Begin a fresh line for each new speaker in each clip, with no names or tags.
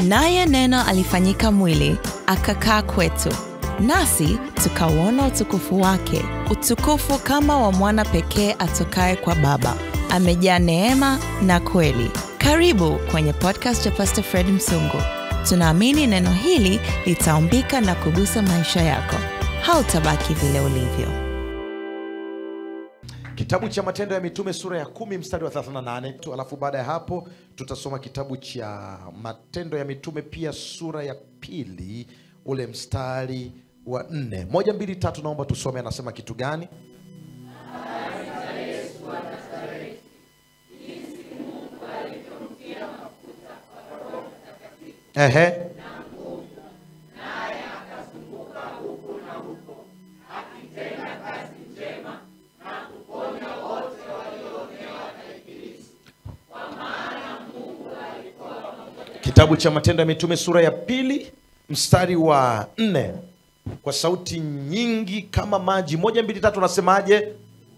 Naye Neno alifanyika mwili, akakaa kwetu, nasi tukauona utukufu wake, utukufu kama wa mwana pekee atokaye kwa Baba, amejaa neema na kweli. Karibu kwenye podcast ya Pastor Fred Msungu. Tunaamini neno hili litaumbika na kugusa maisha yako. Hautabaki vile ulivyo.
Kitabu cha Matendo ya Mitume sura ya kumi mstari wa 38 tu, alafu baada ya hapo tutasoma kitabu cha Matendo ya Mitume pia sura ya pili ule mstari wa nne. Moja, mbili, tatu, naomba tusome. Anasema kitu gani? Ehe. Kitabu cha Matendo ya Mitume sura ya pili mstari wa nne kwa sauti nyingi kama maji. Moja, mbili, tatu, nasemaje?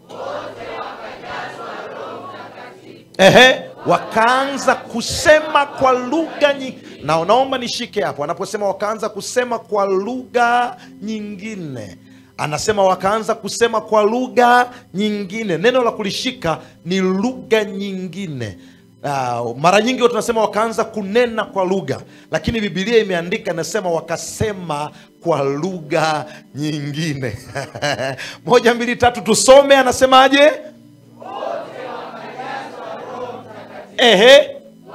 Ehe, wakaanza kusema kwa lugha nyingi. Na naomba nishike hapo, anaposema wakaanza kusema kwa lugha nyingine, anasema wakaanza kusema kwa lugha nyingine. Neno la kulishika ni lugha nyingine. Uh, mara nyingi watu tunasema wakaanza kunena kwa lugha, lakini Biblia imeandika inasema wakasema kwa lugha nyingine. Moja, mbili, tatu, tusome. Anasemaje? Ehe,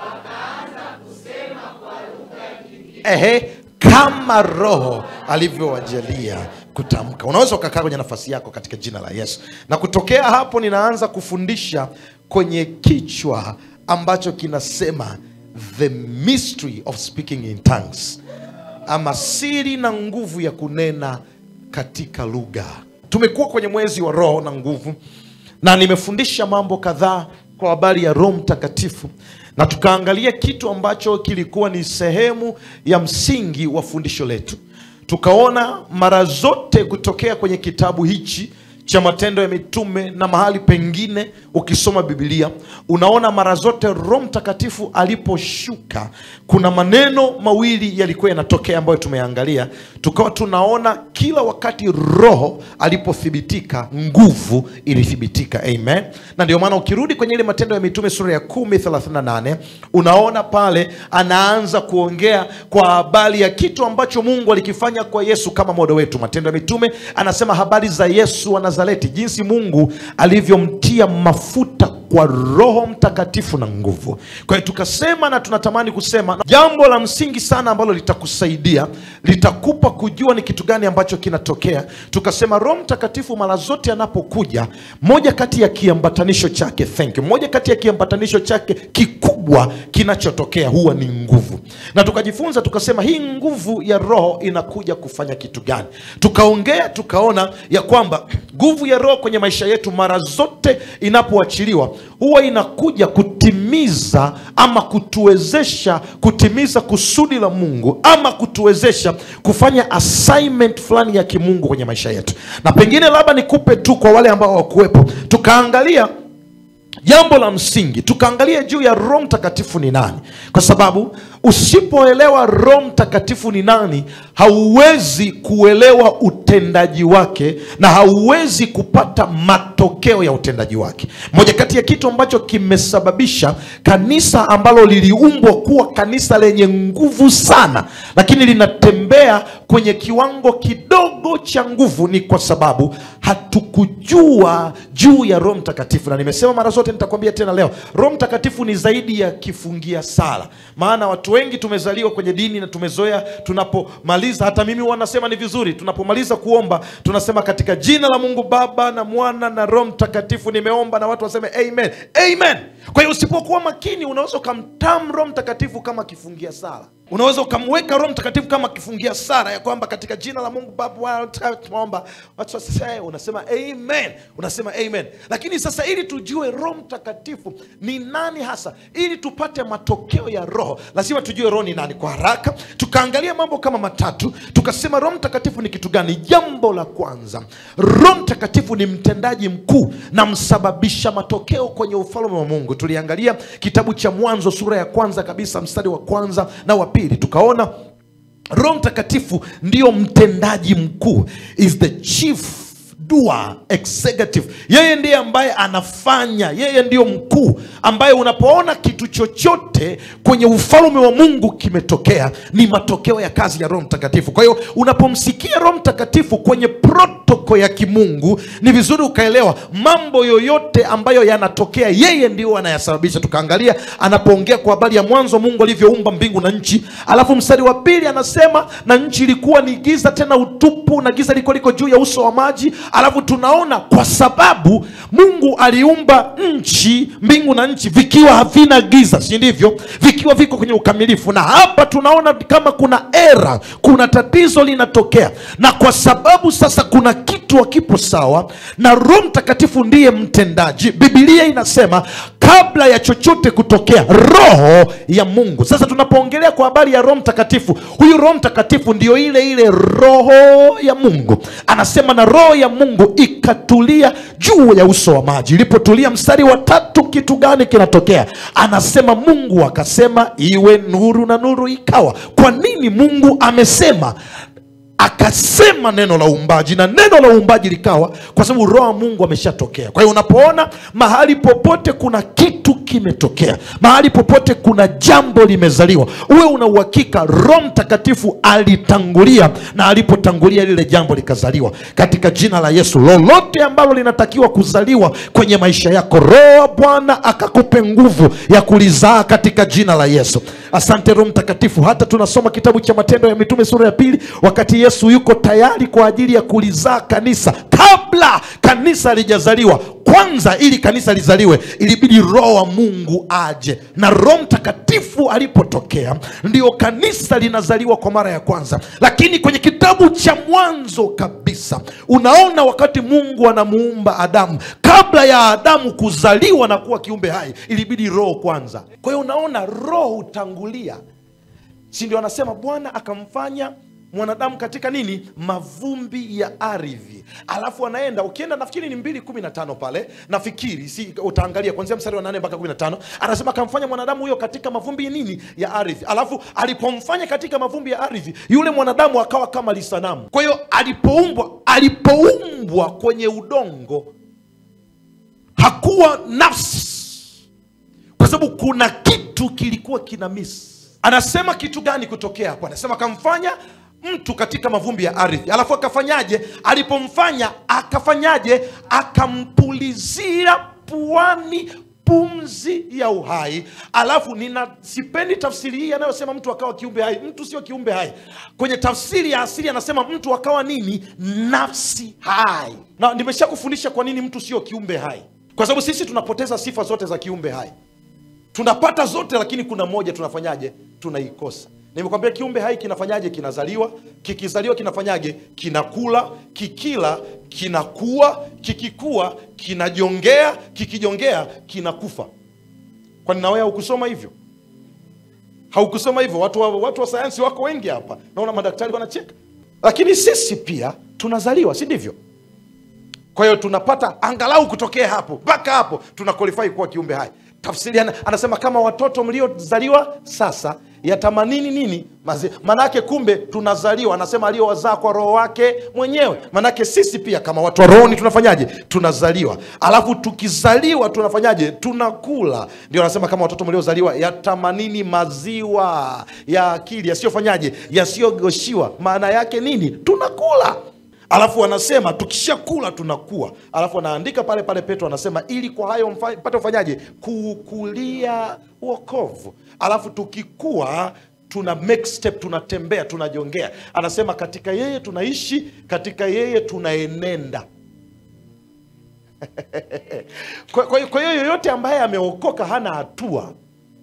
ehe, kama Roho alivyowajalia kutamka. Unaweza ukakaa kwenye nafasi yako katika jina la Yesu, na kutokea hapo ninaanza kufundisha kwenye kichwa ambacho kinasema the mystery of speaking in tongues, ama siri na nguvu ya kunena katika lugha. Tumekuwa kwenye mwezi wa Roho na nguvu, na nimefundisha mambo kadhaa kwa habari ya Roho Mtakatifu, na tukaangalia kitu ambacho kilikuwa ni sehemu ya msingi wa fundisho letu. Tukaona mara zote kutokea kwenye kitabu hichi cha Matendo ya Mitume na mahali pengine ukisoma Biblia unaona mara zote Roho Mtakatifu aliposhuka, kuna maneno mawili yalikuwa yanatokea ambayo tumeangalia, tukawa tunaona kila wakati Roho alipothibitika, nguvu ilithibitika. Amen. Na ndio maana ukirudi kwenye ile Matendo ya Mitume sura ya 10 38 unaona pale anaanza kuongea kwa habari ya kitu ambacho Mungu alikifanya kwa Yesu kama modo wetu. Matendo ya Mitume anasema habari za Yesu wa Nazareti, jinsi Mungu alivyomtia mafuta kwa Roho Mtakatifu na nguvu. Kwa hiyo tukasema, na tunatamani kusema jambo la msingi sana ambalo litakusaidia, litakupa kujua ni kitu gani ambacho kinatokea. Tukasema Roho Mtakatifu mara zote anapokuja, moja kati ya kiambatanisho chake, thank you, moja kati ya kiambatanisho chake kikubwa kinachotokea huwa ni nguvu, na tukajifunza tukasema, hii nguvu ya Roho inakuja kufanya kitu gani? Tukaongea tukaona ya kwamba nguvu ya Roho kwenye maisha yetu mara zote inapoachiliwa huwa inakuja kutimiza ama kutuwezesha kutimiza kusudi la Mungu ama kutuwezesha kufanya assignment fulani ya kimungu kwenye maisha yetu. Na pengine labda nikupe tu kwa wale ambao hawakuwepo, tukaangalia jambo la msingi, tukaangalia juu ya Roho Mtakatifu ni nani, kwa sababu usipoelewa Roho Mtakatifu ni nani, hauwezi kuelewa utendaji wake na hauwezi kupata matokeo ya utendaji wake. Moja kati ya kitu ambacho kimesababisha kanisa ambalo liliumbwa kuwa kanisa lenye nguvu sana, lakini linatembea kwenye kiwango kidogo cha nguvu, ni kwa sababu hatukujua juu ya Roho Mtakatifu. Na nimesema mara zote, nitakwambia tena leo, Roho Mtakatifu ni zaidi ya kifungia sala. Maana watu wengi tumezaliwa kwenye dini na tumezoea, tunapomaliza, hata mimi wanasema ni vizuri, tunapomaliza kuomba tunasema katika jina la Mungu Baba na Mwana na Roho Mtakatifu nimeomba, na watu waseme amen, amen. Kwa hiyo usipokuwa makini, unaweza ukamtam Roho Mtakatifu kama kifungia sala unaweza ukamweka Roho Mtakatifu kama kifungia sala ya kwamba katika jina la Mungu Baba tunaomba, watu waseme unasema amen, unasema amen. Lakini sasa ili tujue Roho Mtakatifu ni nani hasa, ili tupate matokeo ya Roho lazima tujue Roho ni nani. Kwa haraka tukaangalia mambo kama matatu, tukasema Roho Mtakatifu ni kitu gani? Jambo la kwanza, Roho Mtakatifu ni mtendaji mkuu na msababisha matokeo kwenye ufalme wa Mungu. Tuliangalia kitabu cha Mwanzo sura ya kwanza kabisa mstari wa kwanza na wa pili pili tukaona roho mtakatifu ndiyo mtendaji mkuu is the chief doer executive yeye ndiye ambaye anafanya yeye ndiyo mkuu ambaye unapoona kitu chochote kwenye ufalme wa mungu kimetokea ni matokeo ya kazi ya roho mtakatifu kwa hiyo unapomsikia roho mtakatifu kwenye protoko ya kimungu ni vizuri ukaelewa mambo yoyote ambayo yanatokea yeye ndio anayasababisha tukaangalia anapoongea kwa habari ya mwanzo mungu alivyoumba mbingu na nchi alafu mstari wa pili anasema na nchi ilikuwa ni giza tena utupu na giza liko liko juu ya uso wa maji alafu tunaona kwa sababu mungu aliumba nchi mbingu na nchi vikiwa havina giza si ndivyo vikiwa viko kwenye ukamilifu na hapa tunaona kama kuna era kuna tatizo linatokea na kwa sababu sasa kuna kitu hakipo sawa na roho mtakatifu ndiye mtendaji bibilia inasema kabla ya chochote kutokea roho ya mungu sasa tunapoongelea kwa habari ya roho mtakatifu huyu roho mtakatifu ndio ile ile roho ya mungu anasema na roho ya mungu ikatulia juu ya uso wa maji ilipotulia mstari wa tatu kitu gani kinatokea anasema mungu akasema iwe nuru na nuru ikawa kwa nini mungu amesema akasema neno la uumbaji na neno la uumbaji likawa kwa sababu roho wa mungu ameshatokea kwa hiyo unapoona mahali popote kuna kitu kimetokea mahali popote kuna jambo limezaliwa uwe una uhakika roho mtakatifu alitangulia na alipotangulia lile jambo likazaliwa katika jina la yesu lolote ambalo linatakiwa kuzaliwa kwenye maisha yako roho wa bwana akakupe nguvu ya kulizaa katika jina la yesu asante roho mtakatifu hata tunasoma kitabu cha matendo ya mitume sura ya pili wakati yesu yuko tayari kwa ajili ya kulizaa kanisa kabla kanisa halijazaliwa kwanza ili kanisa lizaliwe ilibidi roho wa mungu aje na roho mtakatifu alipotokea ndio kanisa linazaliwa kwa mara ya kwanza lakini kwenye kitabu cha mwanzo kabisa unaona wakati mungu anamuumba adamu kabla ya adamu kuzaliwa na kuwa kiumbe hai ilibidi roho kwanza kwa hiyo unaona roho hutangulia si ndio anasema bwana akamfanya mwanadamu katika nini mavumbi ya ardhi alafu anaenda ukienda nafikiri ni mbili kumi na tano pale nafikiri si utaangalia kwanzia mstari wa nane mpaka kumi na tano anasema akamfanya mwanadamu huyo katika mavumbi nini ya ardhi alafu alipomfanya katika mavumbi ya ardhi yule mwanadamu akawa kama lisanamu kwa hiyo alipoumbwa alipoumbwa kwenye udongo hakuwa nafsi kwa sababu kuna kitu kilikuwa kina miss anasema kitu gani kutokea hapo anasema akamfanya mtu katika mavumbi ya ardhi alafu akafanyaje alipomfanya akafanyaje akampulizia puani pumzi ya uhai alafu nina sipendi tafsiri hii anayosema mtu akawa kiumbe hai mtu sio kiumbe hai kwenye tafsiri ya asili anasema mtu akawa nini nafsi hai na nimesha kufundisha kwa nini mtu sio kiumbe hai kwa sababu sisi tunapoteza sifa zote za kiumbe hai tunapata zote lakini kuna moja tunafanyaje tunaikosa nimekwambia kiumbe hai kinafanyaje kinazaliwa kikizaliwa kinafanyaje kinakula kikila kinakuwa kikikua kinajongea kikijongea kinakufa kwani nawe haukusoma hivyo haukusoma hivyo watu wa, watu wa sayansi wako wengi hapa naona madaktari wanacheka lakini sisi pia tunazaliwa si ndivyo kwa hiyo tunapata angalau kutokea hapo mpaka hapo tuna qualify kuwa kiumbe hai tafsiri ana- anasema kama watoto mliozaliwa sasa yatamanini nini Mazi- manake kumbe tunazaliwa anasema aliyowazaa kwa roho wake mwenyewe manake sisi pia kama watu wa rohoni tunafanyaje tunazaliwa alafu tukizaliwa tunafanyaje tunakula ndio anasema kama watoto mliozaliwa yatamanini maziwa ya akili yasiyofanyaje yasiyogoshiwa maana yake nini tunakula alafu anasema tukishakula tunakuwa alafu anaandika pale pale petro anasema ili kwa hayo mfa- mpate ufanyaje kuukulia uokovu alafu tukikua tuna make step tunatembea tunajongea anasema katika yeye tunaishi katika yeye tunaenenda kwa kwa- kwa hiyo yoyote ambaye ameokoka hana hatua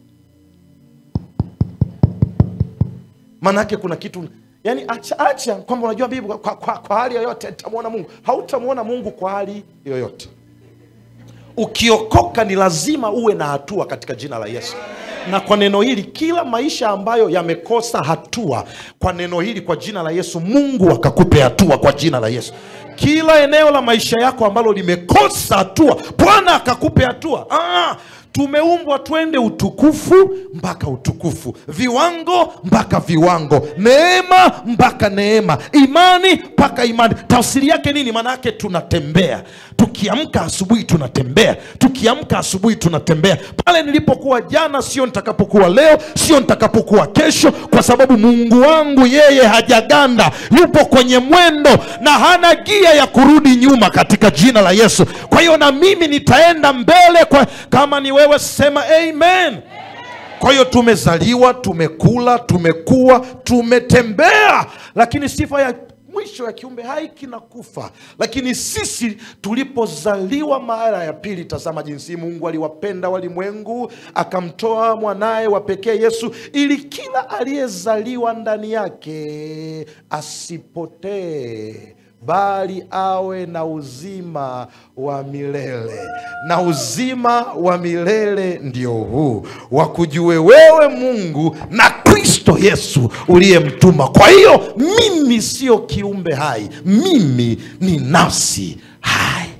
maanaake kuna kitu yani acha, acha kwamba unajua bibi kwa, kwa, kwa, kwa hali yoyote nitamwona mungu hautamwona mungu kwa hali yoyote ukiokoka ni lazima uwe na hatua katika jina la yesu na kwa neno hili kila maisha ambayo yamekosa hatua kwa neno hili kwa jina la yesu mungu akakupe hatua kwa jina la yesu kila eneo la maisha yako ambalo limekosa hatua bwana akakupe hatua ah, tumeumbwa twende utukufu mpaka utukufu viwango mpaka viwango neema mpaka neema imani mpaka imani tafsiri yake nini maana yake tunatembea tukiamka asubuhi tunatembea tukiamka asubuhi tunatembea pale nilipokuwa jana sio nitakapokuwa leo sio nitakapokuwa kesho kwa sababu mungu wangu yeye hajaganda yupo kwenye mwendo na hana gia ya kurudi nyuma katika jina la yesu kwa hiyo na mimi nitaenda mbele kwa kama ni wewe sema amen kwa hiyo tumezaliwa tumekula tumekuwa tumetembea lakini sifa ya mwisho ya kiumbe hai kinakufa lakini sisi tulipozaliwa mara ya pili tazama jinsi mungu aliwapenda walimwengu akamtoa mwanaye wa pekee yesu ili kila aliyezaliwa ndani yake asipotee bali awe na uzima wa milele na uzima wa milele ndio huu wakujue wewe mungu na kristo yesu uliyemtuma kwa hiyo mimi sio kiumbe hai mimi ni nafsi hai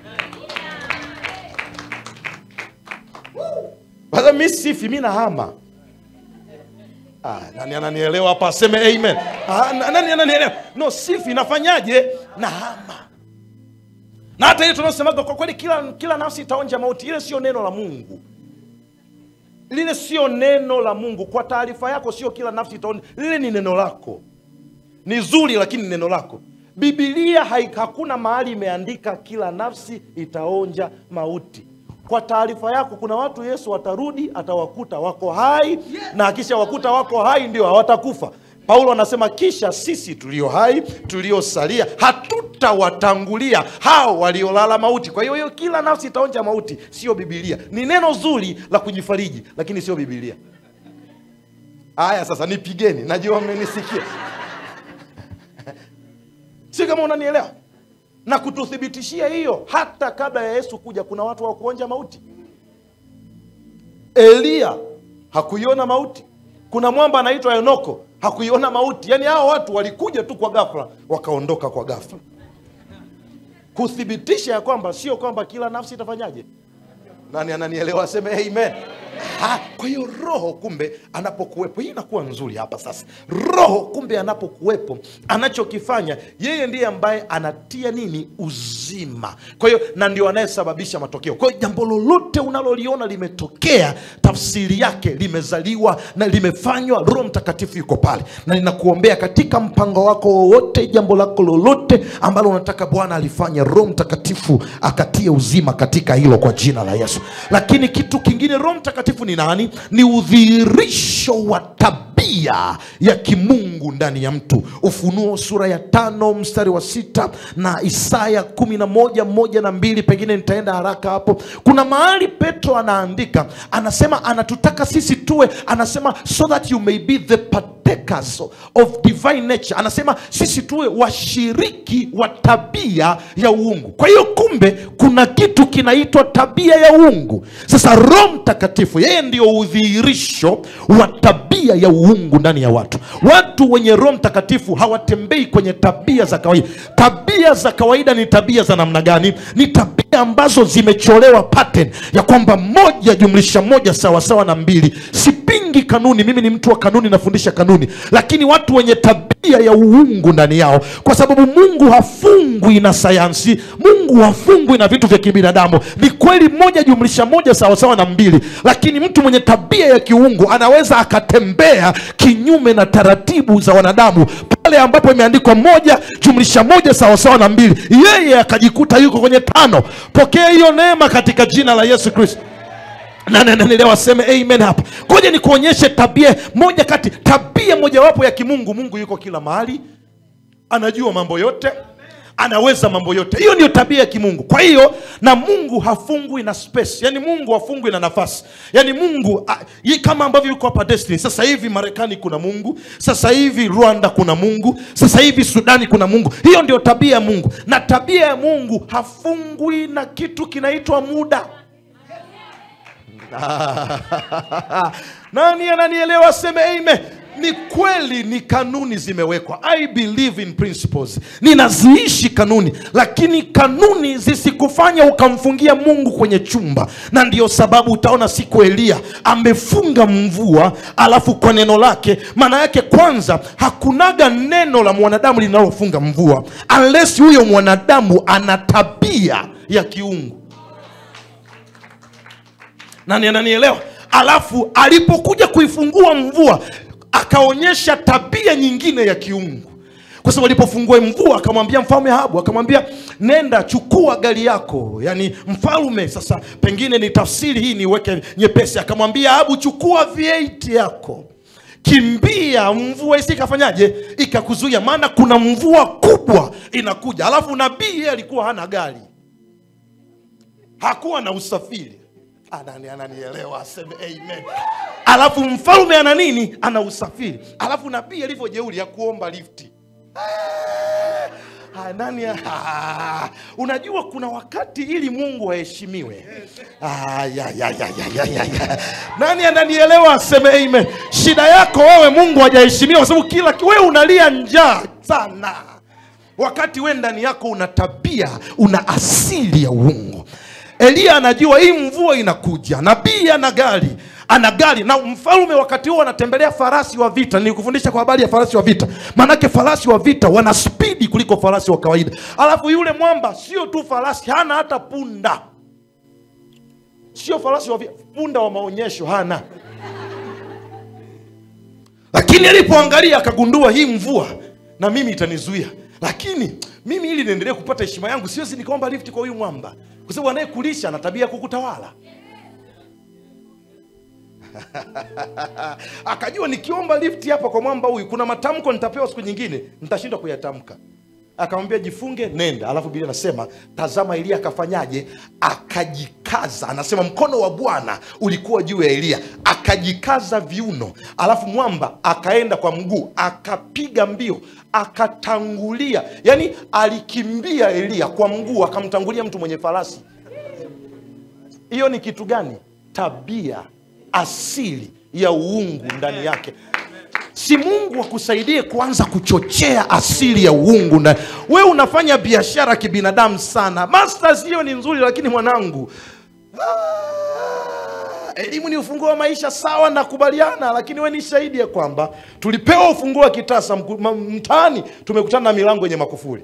sasa mi sifi mi nahama Ah, nani ananielewa hapa aseme amen ah, na- nani ananielewa no sifi nafanyaje nahama na hata ile tunaosemaga kwa kweli kila, kila nafsi itaonja mauti ile sio neno la mungu lile sio neno la mungu kwa taarifa yako sio kila nafsi itaonja lile ni neno lako ni zuri lakini ni neno lako bibilia hai- hakuna mahali imeandika kila nafsi itaonja mauti kwa taarifa yako kuna watu yesu atarudi atawakuta wako hai na akisha wakuta wako hai ndio hawatakufa paulo anasema kisha sisi tulio hai tuliosalia hatutawatangulia hao waliolala mauti kwa hiyo hiyo kila nafsi itaonja mauti sio bibilia ni neno zuri la kujifariji lakini sio bibilia haya sasa nipigeni najua mmenisikia si kama unanielewa na kututhibitishia hiyo hata kabla ya yesu kuja kuna watu wa kuonja mauti eliya hakuiona mauti kuna mwamba anaitwa enoko hakuiona mauti yaani hao watu walikuja tu kwa ghafla wakaondoka kwa ghafla kuthibitisha ya kwamba sio kwamba kila nafsi itafanyaje nani ananielewa aseme amen ha, kwa hiyo roho kumbe anapokuwepo hii inakuwa nzuri hapa sasa roho kumbe anapokuwepo anachokifanya yeye ndiye ambaye anatia nini uzima kwa hiyo na ndio anayesababisha matokeo kwa hiyo jambo lolote unaloliona limetokea tafsiri yake limezaliwa na limefanywa roho mtakatifu yuko pale na ninakuombea katika mpango wako wowote jambo lako lolote ambalo unataka bwana alifanya roho mtakatifu akatie uzima katika hilo kwa jina la yesu lakini kitu kingine roho mtakatifu ni nani ni udhihirisho wa tabia ya kimungu ndani ya mtu ufunuo sura ya tano mstari wa sita na isaya kumi na moja moja na mbili pengine nitaenda haraka hapo kuna mahali petro anaandika anasema anatutaka sisi tuwe anasema so that you may be the partakers of divine nature anasema sisi tuwe washiriki wa tabia ya uungu kwa hiyo kumbe kuna kitu kinaitwa tabia ya uungu sasa roho mtakatifu yeye ndio udhihirisho wa tabia ya uungu ndani ya watu watu wenye roho mtakatifu hawatembei kwenye tabia za kawaida tabia za kawaida ni tabia za namna gani ni tabia ambazo zimecholewa pattern ya kwamba moja jumlisha moja sawasawa na mbili sipingi kanuni mimi ni mtu wa kanuni nafundisha kanuni lakini watu wenye tabia ya uungu ndani yao kwa sababu mungu hafungwi na sayansi mungu hafungwi na vitu vya kibinadamu ni kweli moja jumlisha moja sawasawa na mbili lakini mtu mwenye tabia ya kiungu anaweza akatembea kinyume na taratibu za wanadamu pale ambapo imeandikwa moja jumlisha moja sawasawa na mbili yeye akajikuta yuko kwenye tano pokea hiyo neema katika jina la yesu kristo nanenelewa waseme amen hapa ngoja nikuonyeshe tabia moja kati tabia mojawapo ya kimungu mungu yuko kila mahali anajua mambo yote anaweza mambo yote hiyo ndio tabia ya kimungu kwa hiyo na mungu hafungwi na space yani mungu hafungwi na nafasi yani mungu a, yi, kama ambavyo yuko hapa destiny sasa hivi marekani kuna mungu sasa hivi rwanda kuna mungu sasa hivi sudani kuna mungu hiyo ndio tabia ya mungu na tabia ya mungu hafungwi na kitu kinaitwa muda nani ananielewa seme amen ni kweli ni kanuni zimewekwa i believe in principles ninaziishi kanuni lakini kanuni zisikufanya ukamfungia mungu kwenye chumba na ndiyo sababu utaona siku eliya amefunga mvua alafu kwa neno lake maana yake kwanza hakunaga neno la mwanadamu linalofunga mvua unless huyo mwanadamu ana tabia ya kiungu nani ananielewa alafu alipokuja kuifungua mvua akaonyesha tabia nyingine ya kiungu kwa sababu alipofungua mvua akamwambia mfalme Ahabu, akamwambia nenda chukua gari yako, yani mfalme. Sasa pengine ni tafsiri hii niweke nyepesi, akamwambia Ahabu, chukua V8 yako kimbia, mvua isi ikafanyaje, ikakuzuia, maana kuna mvua kubwa inakuja. Alafu nabii yeye alikuwa hana gari, hakuwa na usafiri. Anani ananielewa, aseme amen. Alafu mfalme ana nini? Ana usafiri. Alafu nabii alivyo jeuri ya kuomba lifti Ah, nani ah, unajua kuna wakati ili mungu aheshimiwe ah, ya, ya, ya, ya, ya, ya, ya. nani ananielewa aseme amen shida yako wewe mungu hajaheshimiwa kwa sababu kila wewe unalia njaa sana wakati we ndani yako una tabia una asili ya uungu eliya anajua hii mvua inakuja nabii ana gari ana gari na mfalme wakati huo anatembelea farasi wa vita nilikufundisha kwa habari ya farasi wa vita maanake farasi wa vita wana spidi kuliko farasi wa kawaida alafu yule mwamba sio tu farasi hana hata punda sio farasi wa vita punda wa maonyesho hana lakini alipoangalia akagundua hii mvua na mimi itanizuia lakini mimi ili niendelee kupata heshima yangu siwezi nikaomba lifti kwa huyu mwamba kwa sababu anayekulisha ana tabia ya kukutawala akajua nikiomba lifti hapa kwa mwamba huyu kuna matamko nitapewa siku nyingine nitashindwa kuyatamka akamwambia jifunge nenda alafu bili anasema tazama eliya akafanyaje akajikaza anasema mkono wa bwana ulikuwa juu ya eliya akajikaza viuno alafu mwamba akaenda kwa mguu akapiga mbio akatangulia yaani alikimbia eliya kwa mguu akamtangulia mtu mwenye farasi hiyo ni kitu gani tabia asili ya uungu ndani yake si mungu akusaidie kuanza kuchochea asili ya uungu ndani we unafanya biashara kibinadamu sana masters hiyo ni nzuri lakini mwanangu ah, elimu ni ufunguo wa maisha sawa nakubaliana lakini we ni shahidi ya kwamba tulipewa ufunguo wa kitasa mku- ma- mtaani tumekutana na milango yenye makufuri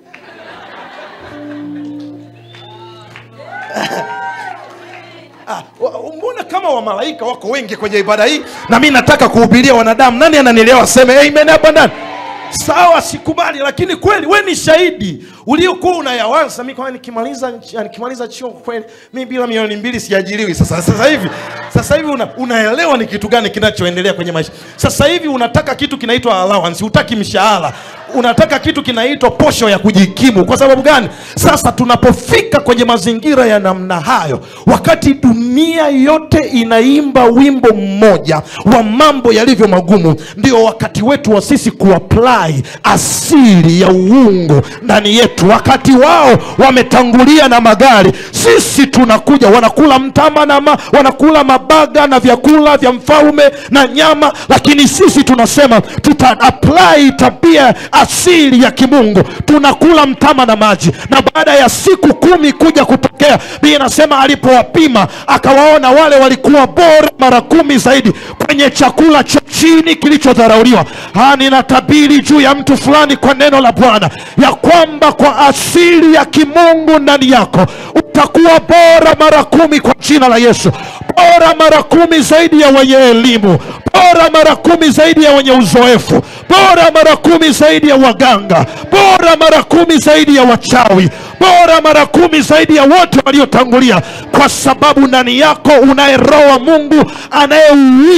Ah, wa- mbona kama wamalaika wako wengi kwenye ibada hii na mi nataka kuhubiria wanadamu nani ananielewa aseme amen hapa ndani sawa sikubali lakini kweli we ni shahidi uliokuwa unayawaza mi kwa nikimaliza nikimaliza chuo kweli mi bila milioni mbili siajiriwi sasa sasa hivi sasa hivi una, unaelewa ni kitu gani kinachoendelea kwenye maisha sasa hivi unataka kitu kinaitwa allowance hutaki mshahara unataka kitu kinaitwa posho ya kujikimu kwa sababu gani sasa tunapofika kwenye mazingira ya namna hayo wakati dunia yote inaimba wimbo mmoja wa mambo yalivyo magumu ndio wakati wetu wa sisi kuapply asili ya uungu ndani yetu wakati wao wametangulia na magari sisi tunakuja wanakula mtama na ma, wanakula mabaga na vyakula vya mfalme na nyama lakini sisi tunasema tuta apply tabia asili ya kimungu tunakula mtama na maji na baada ya siku kumi kuja kutokea bii inasema alipowapima akawaona wale walikuwa bora mara kumi zaidi kwenye chakula cha chini kilichodharauliwa Ha, ninatabiri juu ya mtu fulani kwa neno la bwana ya kwamba kwa asili ya kimungu ndani yako utakuwa bora mara kumi kwa jina la yesu bora mara kumi zaidi ya wenye elimu bora mara kumi zaidi ya wenye uzoefu bora mara kumi zaidi ya waganga bora mara kumi zaidi ya wachawi bora mara kumi zaidi ya wote waliotangulia kwa sababu ndani yako unaye roho wa mungu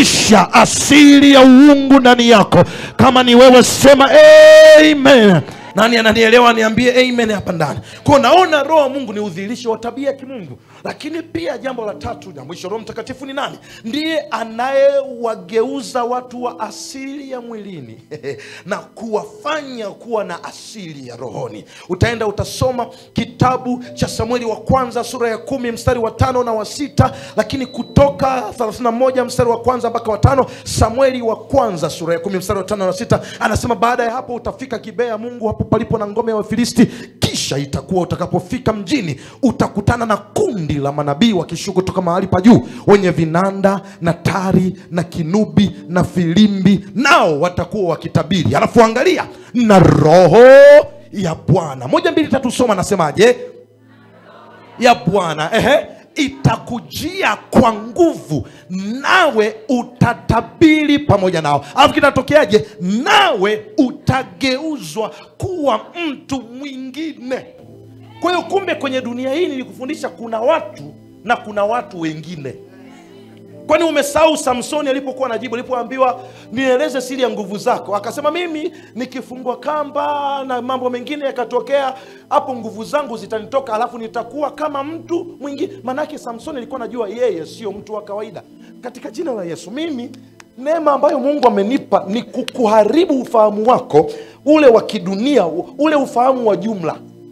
anayeuisha asili ya uungu ndani yako kama ni wewe sema amen nani ananielewa niambie amen hapa ndani kwao naona roho wa mungu ni udhihirisho wa tabia ya kimungu lakini pia jambo la tatu na mwisho roho mtakatifu ni nani ndiye anayewageuza watu wa asili ya mwilini na kuwafanya kuwa na asili ya rohoni utaenda utasoma kitabu cha samueli wa kwanza sura ya kumi mstari wa tano na wa sita lakini kutoka 31 mstari wa kwanza mpaka wa tano samueli wa kwanza sura ya kumi mstari wa tano na sita anasema baada ya hapo utafika gibea mungu hapo palipo na ngome ya wafilisti kisha itakuwa utakapofika mjini utakutana na kundi la manabii wakishuka kutoka mahali pa juu wenye vinanda na tari na kinubi na filimbi nao watakuwa wakitabiri alafu angalia na roho ya bwana moja mbili tatu soma anasemaje ya bwana ehe itakujia kwa nguvu nawe utatabiri pamoja nao alafu kinatokeaje nawe utageuzwa kuwa mtu mwingine kwa hiyo kumbe kwenye dunia hii nilikufundisha kuna watu na kuna watu wengine kwani umesahau samsoni alipokuwa najibu alipoambiwa nieleze siri ya nguvu zako akasema mimi nikifungwa kamba na mambo mengine yakatokea hapo nguvu zangu zitanitoka alafu nitakuwa kama mtu mwingine maanake samsoni alikuwa najua yeye sio mtu wa kawaida katika jina la yesu mimi neema ambayo mungu amenipa ni kukuharibu ufahamu wako ule wa kidunia ule ufahamu wa jumla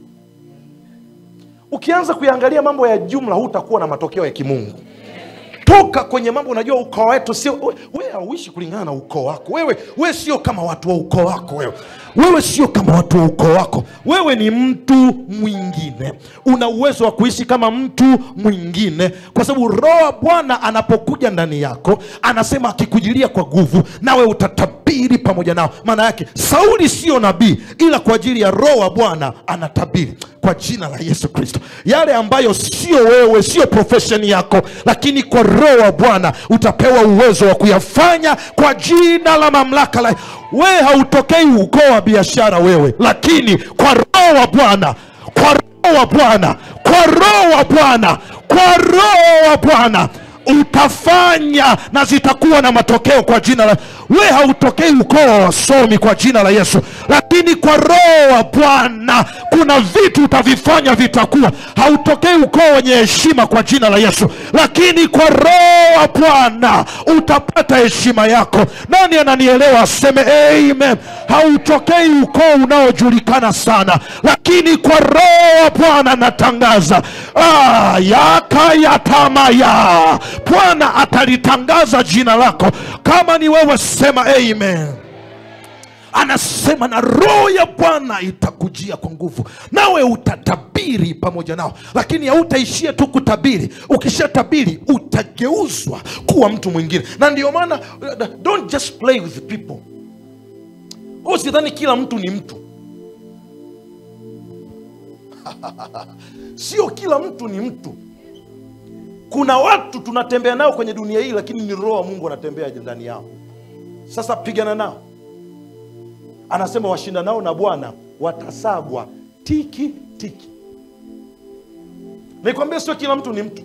ukianza kuyaangalia mambo ya jumla hutakuwa na matokeo ya kimungu toka kwenye mambo unajua ukoo wetu sio we- wewe hauishi kulingana na ukoo wako wewe wewe sio kama watu wa ukoo wako wewe wewe sio kama watu wa ukoo wako wewe ni mtu mwingine una uwezo wa kuishi kama mtu mwingine kwa sababu roho wa bwana anapokuja ndani yako anasema akikujilia kwa nguvu nawe utatabiri pamoja nao maana yake sauli sio nabii ila kwa ajili ya roho wa bwana anatabiri kwa jina la yesu kristo yale ambayo sio wewe sio profesheni yako lakini kwa roho wa bwana utapewa uwezo wa kuyafanya kwa jina la mamlaka la wewe hautokei ukoo wa biashara wewe lakini kwa roho wa bwana kwa roho wa bwana kwa roho wa bwana kwa roho wa bwana utafanya na zitakuwa na matokeo kwa jina la we hautokei ukoo wa wasomi kwa jina la yesu lakini kwa roho wa bwana kuna vitu utavifanya vitakuwa hautokei ukoo wenye heshima kwa jina la yesu lakini kwa roho wa bwana utapata heshima yako nani ananielewa aseme amen hautokei ukoo unaojulikana sana lakini kwa roho wa bwana natangaza ah, yakayatamaya bwana atalitangaza jina lako kama ni wewe sema amen anasema na roho ya bwana itakujia kwa nguvu nawe utatabiri pamoja nao lakini hautaishia tu kutabiri ukishatabiri utageuzwa kuwa mtu mwingine na ndio maana uh, don't just play with people usidhani kila mtu ni mtu sio kila mtu ni mtu kuna watu tunatembea nao kwenye dunia hii lakini ni roho wa mungu anatembea ndani yao sasa pigana nao anasema washinda nao na bwana watasagwa tiki tiki nikwambia sio kila mtu ni mtu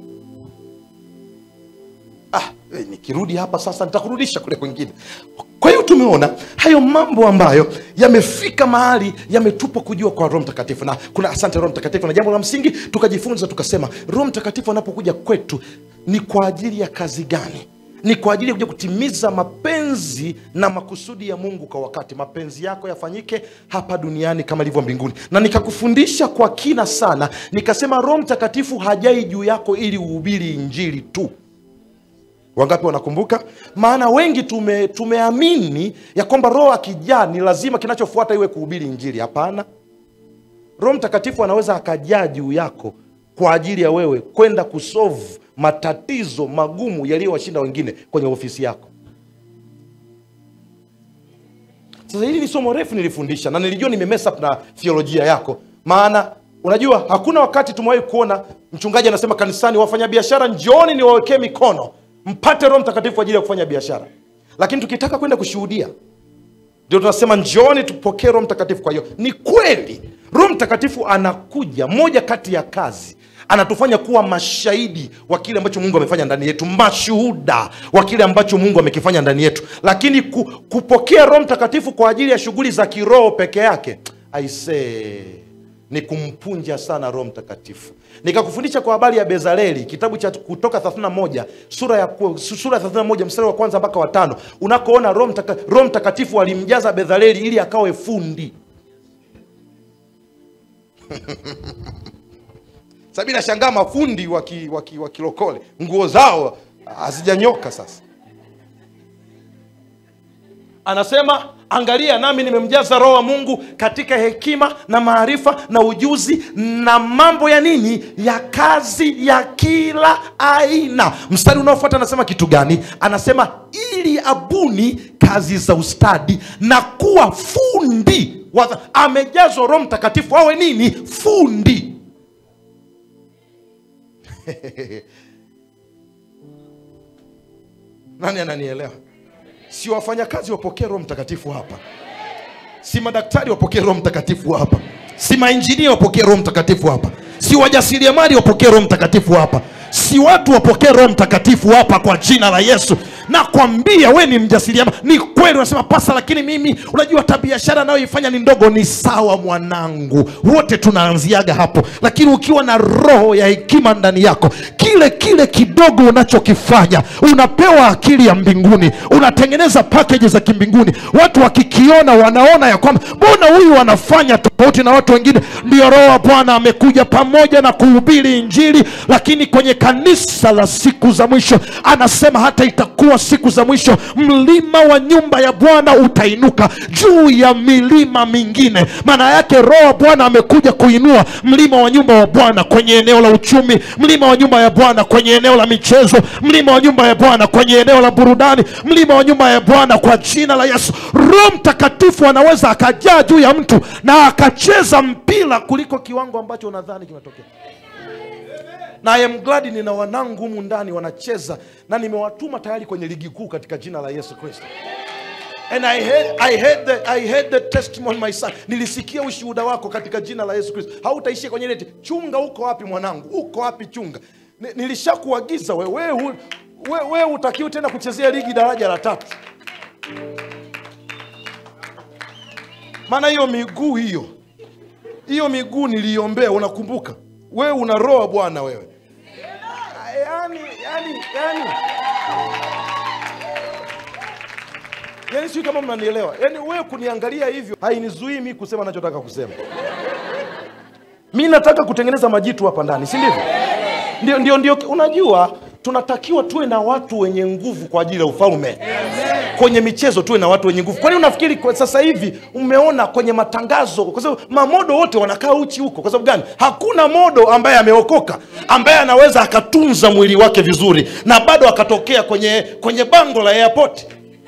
ah, eh, nikirudi hapa sasa nitakurudisha kule kwengine kwa hiyo tumeona hayo mambo ambayo yamefika mahali yametupwa kujua kwa roho mtakatifu na kuna asante roho mtakatifu na jambo la msingi tukajifunza tukasema roho mtakatifu anapokuja kwetu ni kwa ajili ya kazi gani ni kwa ajili ya kuja kutimiza mapenzi na makusudi ya mungu kwa wakati mapenzi yako yafanyike hapa duniani kama ilivyo mbinguni na nikakufundisha kwa kina sana nikasema roho mtakatifu hajai juu yako ili uhubiri injili tu wangapi wanakumbuka maana wengi tume, tumeamini ya kwamba roho akijaa ni lazima kinachofuata iwe kuhubiri injili hapana roho mtakatifu anaweza akajaa juu yako kwa ajili ya wewe kwenda kusolve matatizo magumu yaliyowashinda wengine kwenye ofisi yako sasa hili ni somo refu nilifundisha na nilijua nimemess up na theolojia yako maana unajua hakuna wakati tumewahi kuona mchungaji anasema kanisani wafanyabiashara njooni niwawekee mikono mpate roho mtakatifu kwa ajili ya kufanya biashara lakini tukitaka kwenda kushuhudia ndio tunasema njooni tupokee roho mtakatifu kwa hiyo ni kweli roho mtakatifu anakuja moja kati ya kazi anatufanya kuwa mashahidi wa kile ambacho mungu amefanya ndani yetu mashuhuda wa kile ambacho mungu amekifanya ndani yetu lakini ku, kupokea roho mtakatifu kwa ajili ya shughuli za kiroho peke yake aisee ni kumpunja sana roho mtakatifu nikakufundisha kwa habari ya bezaleli kitabu cha kutoka 31 sura ya ku- sura ya 31 mstari wa kwanza mpaka watano unakoona roho mtaka, roho mtakatifu alimjaza bezaleli ili akawe fundi sabi nashangaa mafundi wa ki- wa ki- wa kilokole nguo zao hazijanyoka sasa anasema angalia nami nimemjaza roho wa mungu katika hekima na maarifa na ujuzi na mambo ya nini ya kazi ya kila aina mstari unaofuata anasema kitu gani anasema ili abuni kazi za ustadi na kuwa fundi wa- amejazwa roho mtakatifu awe nini fundi nani ananielewa si wafanyakazi wapokee roho mtakatifu hapa si madaktari wapokee roho mtakatifu hapa si mainjinia wapokee roho mtakatifu hapa si wajasiriamali wapokee roho mtakatifu hapa si watu wapokee roho mtakatifu hapa kwa jina la yesu nakwambia we ni mjasiriamali ni kweli unasema pasa lakini mimi unajua hata biashara anayoifanya ni ndogo ni sawa mwanangu wote tunaanziaga hapo lakini ukiwa na roho ya hekima ndani yako kile kile kidogo unachokifanya unapewa akili ya mbinguni unatengeneza pakeji za kimbinguni watu wakikiona wanaona ya kwamba mbona huyu anafanya tofauti na watu wengine ndio roho wa bwana amekuja pamoja na kuhubiri injili lakini kwenye kanisa la siku za mwisho anasema hata itakuwa siku za mwisho mlima wa nyumba ya bwana utainuka juu ya milima mingine maana yake roho wa bwana amekuja kuinua mlima wa nyumba wa bwana kwenye eneo la uchumi mlima wa nyumba ya bwana kwenye eneo la michezo mlima wa nyumba ya bwana kwenye eneo la burudani mlima wa nyumba ya bwana kwa jina la yesu roho mtakatifu anaweza akajaa juu ya mtu na akacheza mpira kuliko kiwango ambacho unadhani kimetokea na I am glad nina wanangu humu ndani wanacheza na nimewatuma tayari kwenye ligi kuu katika jina la yesu kristo and I heard, I heard the, I heard the testimony my son nilisikia ushuhuda wako katika jina la yesu kristo hautaishia kwenye neti chunga uko wapi mwanangu uko wapi chunga Ni- nilishakuagiza we we, we, we, we utakiwi tena kuchezea ligi daraja la tatu maana hiyo miguu hiyo hiyo miguu niliombea unakumbuka wewe una roho bwana wewe yani yani yani yani sijui kama mnanielewa yani wewe kuniangalia hivyo hainizuii mi kusema nachotaka kusema mi nataka kutengeneza majitu hapa ndani si ndivyo ndio, ndio, ndio unajua tunatakiwa tuwe na watu wenye nguvu kwa ajili ya ufalme kwenye michezo tuwe na watu wenye nguvu kwani unafikiri kwa sasa hivi umeona kwenye matangazo kwa sababu mamodo wote wanakaa uchi huko kwa sababu gani hakuna modo ambaye ameokoka ambaye anaweza akatunza mwili wake vizuri na bado akatokea kwenye kwenye bango la airport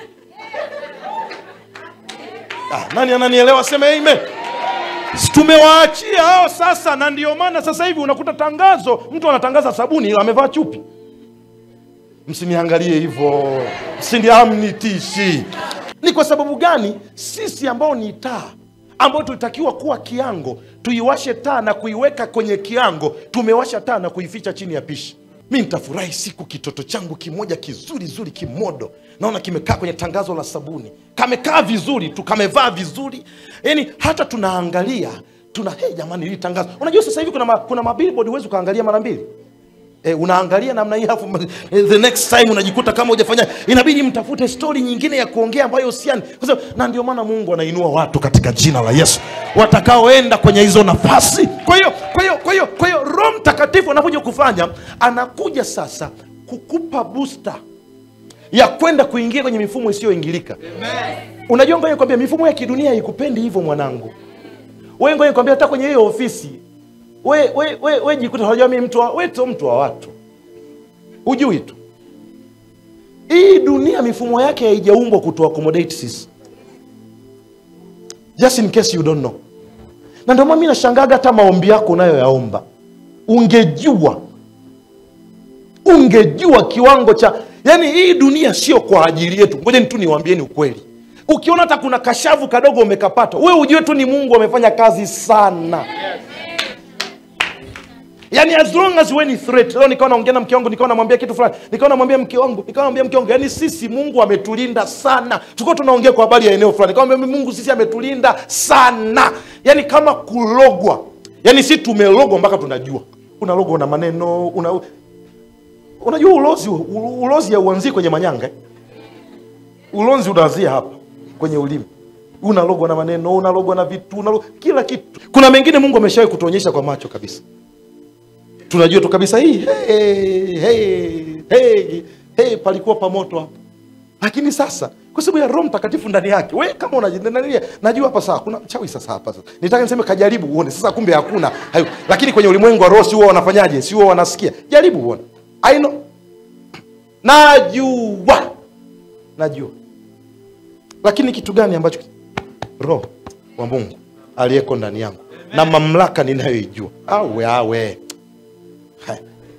ah, nani ananielewa sema amen Si tumewaachia hao sasa na ndio maana sasa hivi unakuta tangazo mtu anatangaza sabuni ila amevaa chupi msiniangalie hivyo msiniamnitishi ni kwa sababu gani sisi ambao ni taa ambao tulitakiwa kuwa kiango tuiwashe taa na kuiweka kwenye kiango tumewasha taa na kuificha chini ya pishi mi nitafurahi siku kitoto changu kimoja kizuri zuri kimodo naona kimekaa kwenye tangazo la sabuni kamekaa vizuri tu kamevaa vizuri yani hata tunaangalia tuna hey, jamani hili tangazo unajua sasa hivi kuna, ma, kuna mabillboard huwezi ukaangalia mara mbili E, unaangalia namna hii alafu eh, the next time unajikuta kama hujafanya inabidi mtafute stori nyingine ya kuongea ambayo usiani kwa sababu na ndio maana mungu anainua watu katika jina la yesu watakaoenda kwenye hizo nafasi kwa hiyo kwa hiyo kwa hiyo kwa hiyo roho mtakatifu anakuja kufanya anakuja sasa kukupa booster ya kwenda kuingia kwenye mifumo isiyoingilika unajua ngoja kwambia mifumo ya kidunia haikupendi hivyo mwanangu we ngoja kwambia hata kwenye hiyo ofisi we, we, we, we jikuta unajua mimi mtu wa, we sio mtu wa watu hujui tu hii dunia mifumo yake haijaumbwa kutu accommodate sisi just in case you don't know na ndio maana mi nashangaga hata maombi yako unayoyaomba ungejua ungejua kiwango cha yani hii dunia sio kwa ajili yetu ngoja tu niwaambieni ukweli ukiona hata kuna kashavu kadogo umekapata we ujue tu ni mungu amefanya kazi sana yaani as long as we ni threat leo nikawa naongea na mke wangu nikawa namwambia kitu fulani nikawa namwambia mke wangu nikawa namwambia mke wangu yaani sisi mungu ametulinda sana tulikuwa tunaongea kwa habari ya eneo fulani nikawa namwambia mungu sisi ametulinda sana yaani kama kulogwa yaani si tumelogwa mpaka tunajua unalogwa na maneno una unajua ulozi u- ulozi hauanzii kwenye manyanga eh? ulozi unaanzia hapa kwenye ulimi unalogwa na maneno unalogwa na vitu unalogwa, kila kitu kuna mengine mungu ameshawahi kutuonyesha kwa macho kabisa tunajua tu kabisa hii hey, hey, hey, hey, palikuwa pamoto hapa lakini sasa kwa sababu ya roho mtakatifu ndani yake we kama unajidhania najua hapa saa kuna mchawi sasa hapa sasa nitaka niseme kajaribu uone sasa kumbe hakuna hayo lakini kwenye ulimwengu wa roho si huwa wanafanyaje si huwa wanasikia jaribu uone I know najua najua lakini kitu gani ambacho roho wa mungu aliyeko ndani yangu na mamlaka ninayoijua awe awe Haya.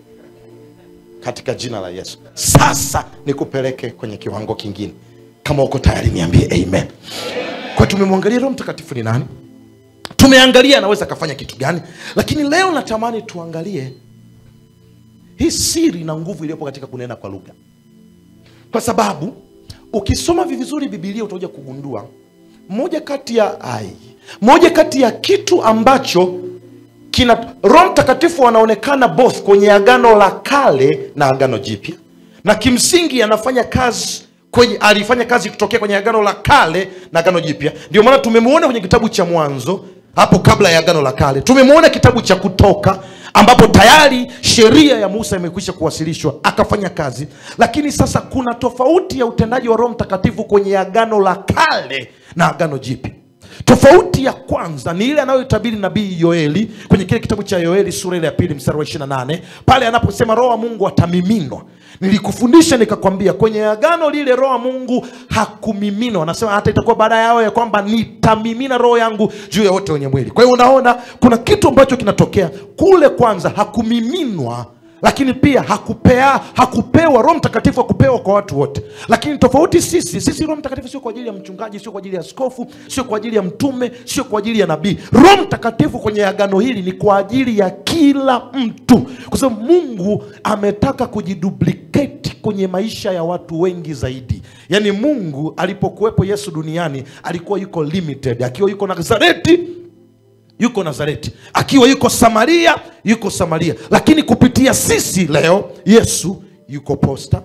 katika jina la yesu sasa nikupeleke kwenye kiwango kingine kama uko tayari niambie amen kwa tumemwangalia roho mtakatifu ni nani tumeangalia anaweza akafanya kitu gani lakini leo natamani tuangalie hii siri na nguvu iliyopo katika kunena kwa lugha kwa sababu ukisoma vizuri bibilia utakuja kugundua moja kati ya ai moja kati ya kitu ambacho kina roho mtakatifu anaonekana both kwenye agano la kale na agano jipya na kimsingi anafanya kazi kwenye alifanya kazi kutokea kwenye agano la kale na agano jipya ndio maana tumemwona kwenye kitabu cha mwanzo hapo kabla ya agano la kale tumemwona kitabu cha kutoka ambapo tayari sheria ya musa imekwisha kuwasilishwa akafanya kazi lakini sasa kuna tofauti ya utendaji wa roho mtakatifu kwenye agano la kale na agano jipya tofauti ya kwanza ni ile anayoitabiri nabii yoeli kwenye kile kitabu cha yoeli sura ile ya pili mstari wa 28 pale anaposema roho wa mungu atamiminwa nilikufundisha nikakwambia kwenye agano lile roho wa mungu hakumiminwa anasema hata itakuwa baada yao ya kwamba nitamimina roho yangu juu ya wote wenye mwili kwa hiyo unaona kuna kitu ambacho kinatokea kule kwanza hakumiminwa lakini pia hakupea hakupewa roho mtakatifu hakupewa kwa watu wote lakini tofauti sisi sisi roho mtakatifu sio kwa ajili ya mchungaji sio kwa ajili ya askofu sio kwa ajili ya mtume sio kwa ajili ya nabii roho mtakatifu kwenye agano hili ni kwa ajili ya kila mtu kwa sababu mungu ametaka kujiduplicate kwenye maisha ya watu wengi zaidi yaani mungu alipokuwepo yesu duniani alikuwa yuko limited akiwa yuko nazareti yuko nazareti akiwa yuko samaria yuko samaria lakini kupitia sisi leo yesu yuko posta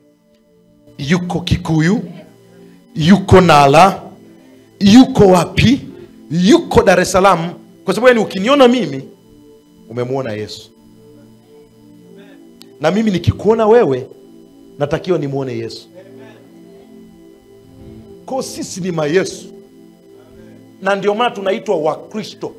yuko kikuyu yuko nala yuko wapi yuko dar es salaam kwa sababu yani ukiniona mimi umemwona yesu na mimi nikikuona wewe natakiwa nimwone yesu kwao sisi ni mayesu na ndio maana tunaitwa wakristo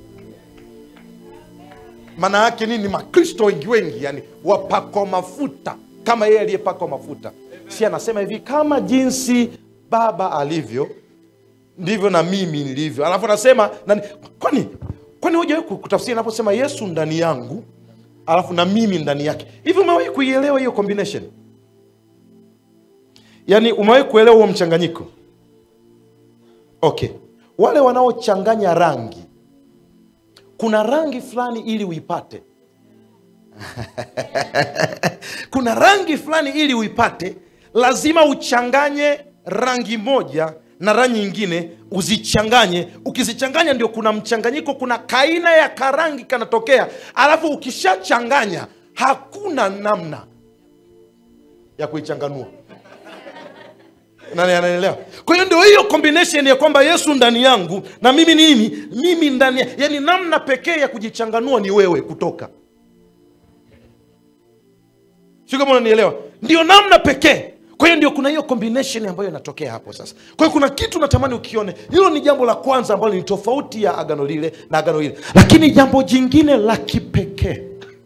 maana yake nini makristo wengi wengi yani wapakwa mafuta kama yeye aliyepakwa mafuta si anasema hivi kama jinsi baba alivyo ndivyo na mimi nilivyo alafu anasema nani, kwani kwani hujawahi ku- kutafsiri anaposema yesu ndani yangu alafu na mimi ndani yake hivi umewahi kuielewa hiyo combination yaani umewahi kuelewa huo mchanganyiko okay wale wanaochanganya rangi kuna rangi fulani ili uipate kuna rangi fulani ili uipate lazima uchanganye rangi moja na rangi nyingine uzichanganye ukizichanganya ndio kuna mchanganyiko kuna kaina ya karangi kanatokea alafu ukishachanganya hakuna namna ya kuichanganua nani anaelewa kwa hiyo ndio hiyo combination ya kwamba yesu ndani yangu na mimi nini mimi ndani ya- yani namna pekee ya kujichanganua ni wewe kutoka sio kama unanielewa ndio namna pekee kwa hiyo ndio kuna hiyo combination ambayo inatokea hapo sasa kwa hiyo kuna kitu natamani ukione hilo ni jambo la kwanza ambalo ni tofauti ya agano lile na agano lile lakini jambo jingine la kipekee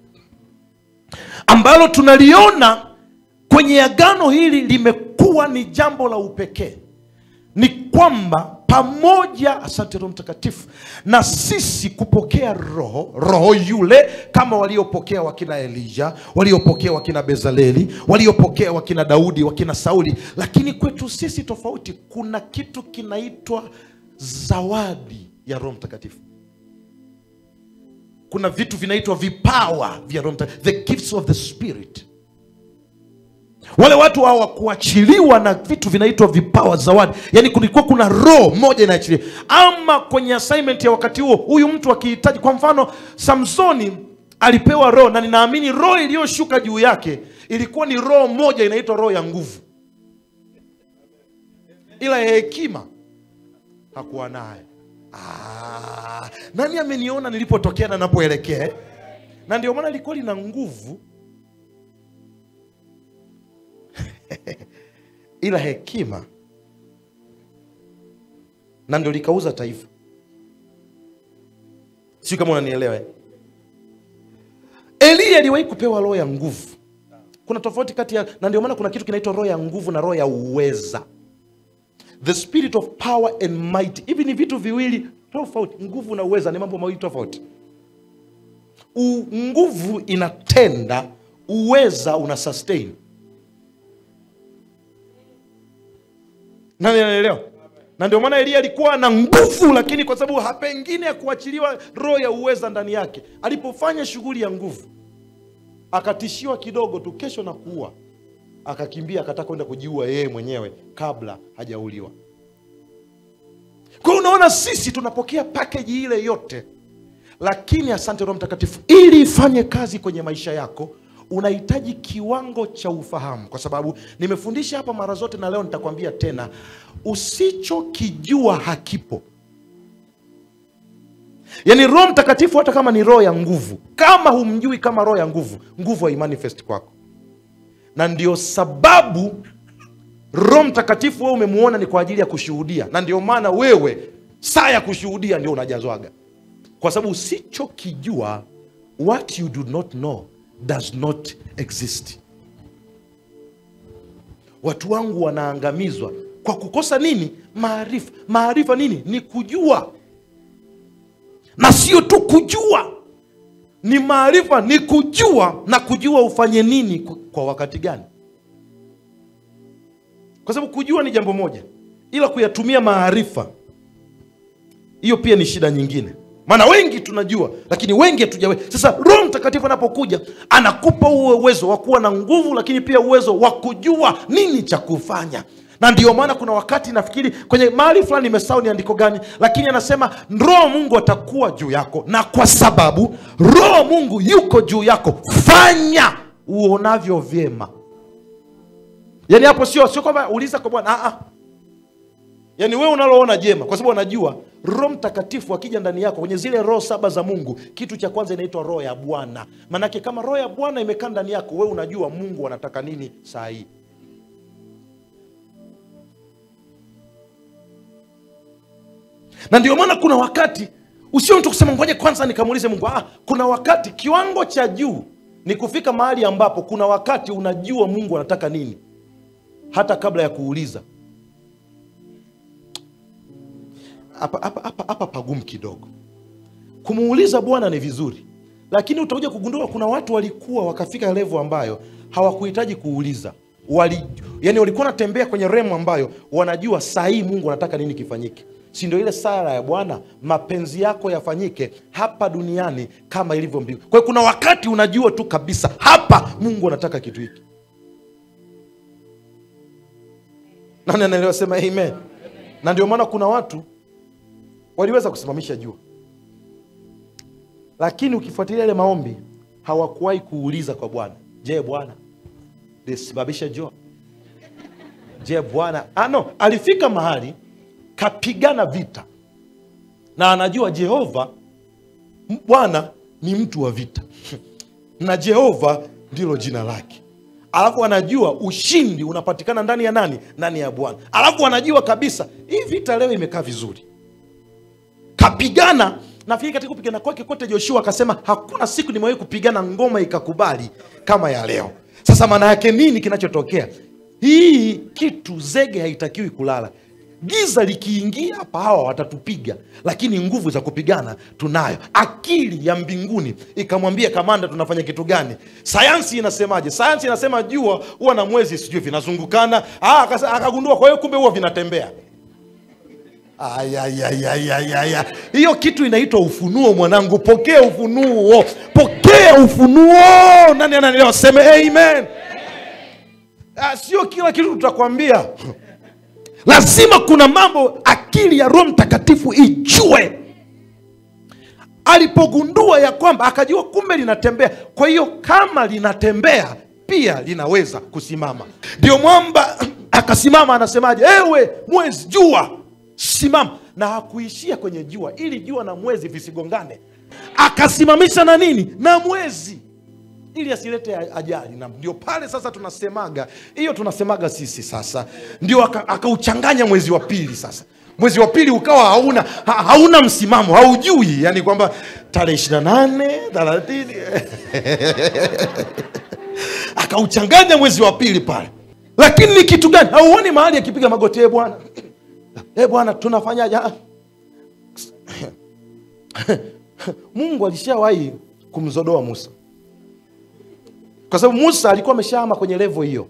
ambalo tunaliona kwenye agano hili limekuwa ni jambo la upekee ni kwamba pamoja asante roho mtakatifu na sisi kupokea roho roho yule kama waliopokea wakina elija waliopokea wakina bezaleli waliopokea wakina daudi wakina sauli lakini kwetu sisi tofauti kuna kitu kinaitwa zawadi ya roho mtakatifu kuna vitu vinaitwa vipawa vya roho Mtakatifu, the gifts of the spirit wale watu hawakuachiliwa na vitu vinaitwa vipawa zawadi yaani kulikuwa kuna roho moja inaachiliwa ama kwenye assignment ya wakati huo huyu mtu akihitaji kwa mfano samsoni alipewa roho na ninaamini roho iliyoshuka juu yake ilikuwa ni roho moja inaitwa roho ya nguvu ila ya hekima hakuwa nayo Ah, nani ameniona nilipotokea na napoelekea eh? na ndio maana ilikuwa lina nguvu ila hekima na ndio likauza taifa sio kama unanielewa eh? eliya aliwahi kupewa roho ya nguvu kuna tofauti kati ya na ndio maana kuna kitu kinaitwa roho ya nguvu na roho ya uweza the spirit of power and might hivi ni vitu viwili tofauti nguvu na uweza ni mambo mawili tofauti U, nguvu inatenda uweza una sustain nani anaelewa na ndio maana elia alikuwa na nguvu lakini kwa sababu hapengine ya kuachiliwa roho ya uweza ndani yake alipofanya shughuli ya nguvu akatishiwa kidogo tu kesho na kuua akakimbia akataka kwenda kujiua yeye mwenyewe kabla hajauliwa kwa hiyo unaona sisi tunapokea pakeji ile yote lakini asante roho mtakatifu ili ifanye kazi kwenye maisha yako unahitaji kiwango cha ufahamu kwa sababu nimefundisha hapa mara zote na leo nitakwambia tena usichokijua hakipo yaani roho mtakatifu hata kama ni roho ya nguvu kama humjui kama roho ya nguvu nguvu haimanifest kwako na ndio sababu roho mtakatifu wewe umemuona ni kwa ajili ya kushuhudia na ndio maana wewe saa ya kushuhudia ndio unajazwaga kwa sababu usichokijua what you do not know does not exist watu wangu wanaangamizwa kwa kukosa nini maarifa maarifa nini ni kujua na sio tu kujua ni maarifa ni kujua na kujua ufanye nini ku- kwa wakati gani kwa sababu kujua ni jambo moja ila kuyatumia maarifa hiyo pia ni shida nyingine maana wengi tunajua lakini wengi hatujawe sasa roho mtakatifu anapokuja anakupa huo uwezo wa kuwa na nguvu lakini pia uwezo wa kujua nini cha kufanya na ndio maana kuna wakati nafikiri kwenye mahali fulani nimesahau ni andiko gani lakini anasema roho mungu atakuwa juu yako na kwa sababu roho mungu yuko juu yako fanya uonavyo vyema yaani hapo sio sio kwamba uliza kwa bwana ah, ah yaani wewe unaloona jema kwa sababu anajua roho mtakatifu akija ndani yako kwenye zile roho saba za mungu kitu cha kwanza inaitwa roho ya bwana maanake kama roho ya bwana imekaa ndani yako wewe unajua mungu anataka nini saa hii na ndio maana kuna wakati usio mtu kusema ngoja kwanza nikamuulize mungu ah, kuna wakati kiwango cha juu ni kufika mahali ambapo kuna wakati unajua mungu anataka nini hata kabla ya kuuliza hapa hapa hapa hapa pagumu kidogo kumuuliza bwana ni vizuri lakini utakuja kugundua kuna watu walikuwa wakafika levo ambayo hawakuhitaji kuuliza Wali, yani walikuwa wanatembea kwenye remu ambayo wanajua saa hii mungu anataka nini kifanyike si ndio ile sala ya bwana mapenzi yako yafanyike hapa duniani kama ilivyo mbingu kwa hiyo kuna wakati unajua tu kabisa hapa mungu anataka kitu hiki nani anaelewa sema amen na ndio maana kuna watu waliweza kusimamisha jua lakini ukifuatilia yale maombi hawakuwahi kuuliza kwa bwana je bwana lisimamisha jua je bwana ah, no alifika mahali kapigana vita na anajua jehova m- bwana ni mtu wa vita na jehova ndilo jina lake alafu anajua ushindi unapatikana ndani ya nani ndani ya bwana alafu anajua kabisa hii vita leo imekaa vizuri kapigana nafikiri katika kupigana kwake kote joshua akasema hakuna siku nimewahi kupigana ngoma ikakubali kama ya leo sasa maana yake nini kinachotokea hii kitu zege haitakiwi kulala giza likiingia hapa hawa watatupiga lakini nguvu za kupigana tunayo akili ya mbinguni ikamwambia kamanda tunafanya kitu gani sayansi inasemaje sayansi inasema jua huwa na mwezi sijui vinazungukana Ah, akasa- akagundua kwa hiyo kumbe huwa vinatembea Ayayayayaya. hiyo kitu inaitwa ufunuo mwanangu pokea ufunuo pokea ufunuo nani ananielewa seme amen Ah, sio kila kitu tutakwambia lazima kuna mambo akili ya roho mtakatifu ijue alipogundua ya kwamba akajua kumbe linatembea kwa hiyo kama linatembea pia linaweza kusimama ndio mwamba akasimama anasemaje ewe mwezi jua simama na hakuishia kwenye jua ili jua na mwezi visigongane akasimamisha na nini na mwezi ili asilete ajali na ndio pale sasa tunasemaga hiyo tunasemaga sisi sasa ndio aka- akauchanganya mwezi wa pili sasa mwezi wa pili ukawa hauna ha, hauna msimamo haujui yani kwamba tarehe ishiri na nane thelathini akauchanganya mwezi wa pili pale lakini ni kitu gani hauoni mahali akipiga magoti e bwana e bwana tunafanyaje Ah. mungu alishawahi kumzodoa musa kwa sababu musa alikuwa ameshaama kwenye levo hiyo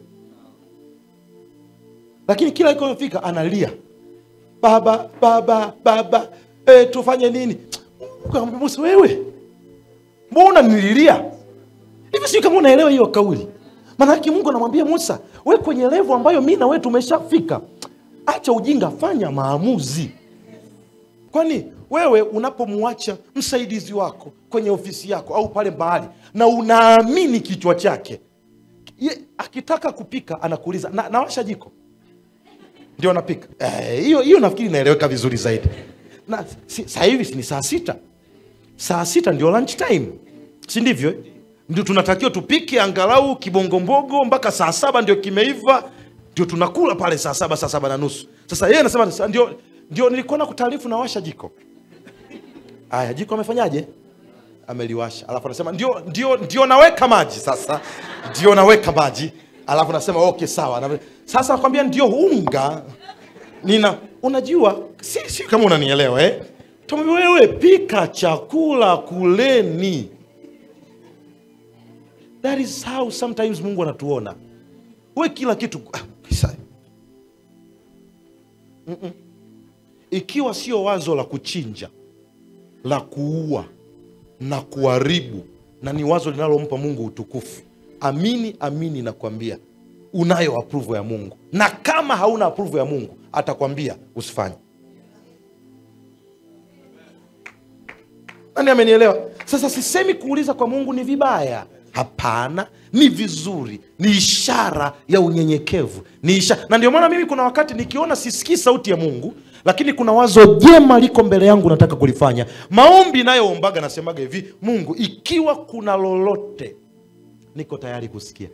lakini kila ikofika analia baba baba baba e, tufanye nini Mungu musa wewe mbona nililia hivi sijui kama unaelewa hiyo kauli maanake mungu anamwambia musa we kwenye levo ambayo mi na we tumeshafika acha ujinga fanya maamuzi kwani wewe unapomwacha msaidizi wako kwenye ofisi yako au pale mahali na unaamini kichwa chake ye, akitaka kupika anakuuliza na, nawasha jiko ndio anapika Eh, hiyo hiyo nafikiri inaeleweka vizuri zaidi na si, saa hivi si ni saa sita saa sita ndio lunch time si ndivyo eh? ndio tunatakiwa tupike angalau kibongombogo mpaka saa saba ndio kimeiva ndio tunakula pale saa saba saa saba na nusu sasa yeye anasema "Sa- ndio ndio nilikuwa na kutaarifu nawasha jiko aya jiko amefanyaje ameliwasha alafu anasema ndio ndio ndio naweka maji sasa ndio naweka maji alafu nasema okay sawa Na- sasa nakwambia ndio unga nina unajua si, si kama unanielewa eh? Tumwambia wewe pika chakula kuleni that is how sometimes mungu anatuona we kila kitu ah, kisa- Mm-mm. ikiwa sio wazo la kuchinja la kuua na kuharibu na ni wazo linalompa mungu utukufu amini amini nakwambia unayo apruvo ya mungu na kama hauna apruvo ya mungu atakwambia usifanye nani amenielewa sasa sisemi kuuliza kwa mungu ni vibaya hapana ni vizuri ni ishara ya unyenyekevu ni ishara na ndio maana mimi kuna wakati nikiona sisikii sauti ya mungu lakini kuna wazo jema liko mbele yangu nataka kulifanya maombi nayoombaga nasemaga hivi mungu ikiwa kuna lolote niko tayari kusikia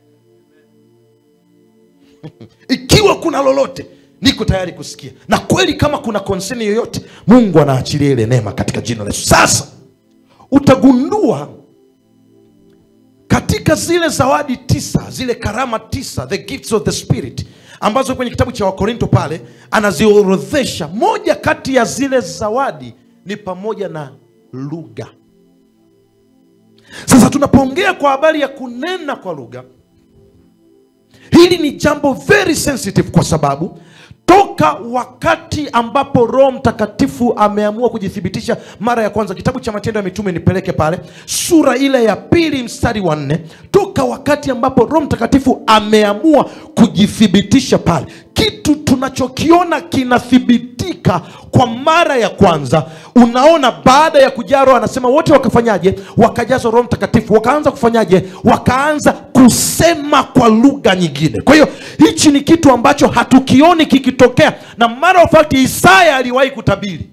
ikiwa kuna lolote niko tayari kusikia na kweli kama kuna konseni yoyote mungu anaachilia ile neema katika jina la yesu sasa utagundua katika zile zawadi tisa zile karama tisa the gifts of the spirit ambazo kwenye kitabu cha wakorinto pale anaziorodhesha moja kati ya zile zawadi ni pamoja na lugha sasa tunapoongea kwa habari ya kunena kwa lugha hili ni jambo very sensitive kwa sababu toka wakati ambapo roho mtakatifu ameamua kujithibitisha mara ya kwanza kitabu cha matendo ya mitume nipeleke pale sura ile ya pili mstari wa nne toka wakati ambapo roho mtakatifu ameamua kujithibitisha pale kitu tunachokiona kinathibitika kwa mara ya kwanza unaona baada ya kujaa roho anasema wote wakafanyaje wakajazwa roho mtakatifu wakaanza kufanyaje wakaanza kusema kwa lugha nyingine kwa hiyo hichi ni kitu ambacho hatukioni kikitokea na mara of fact isaya aliwahi kutabiri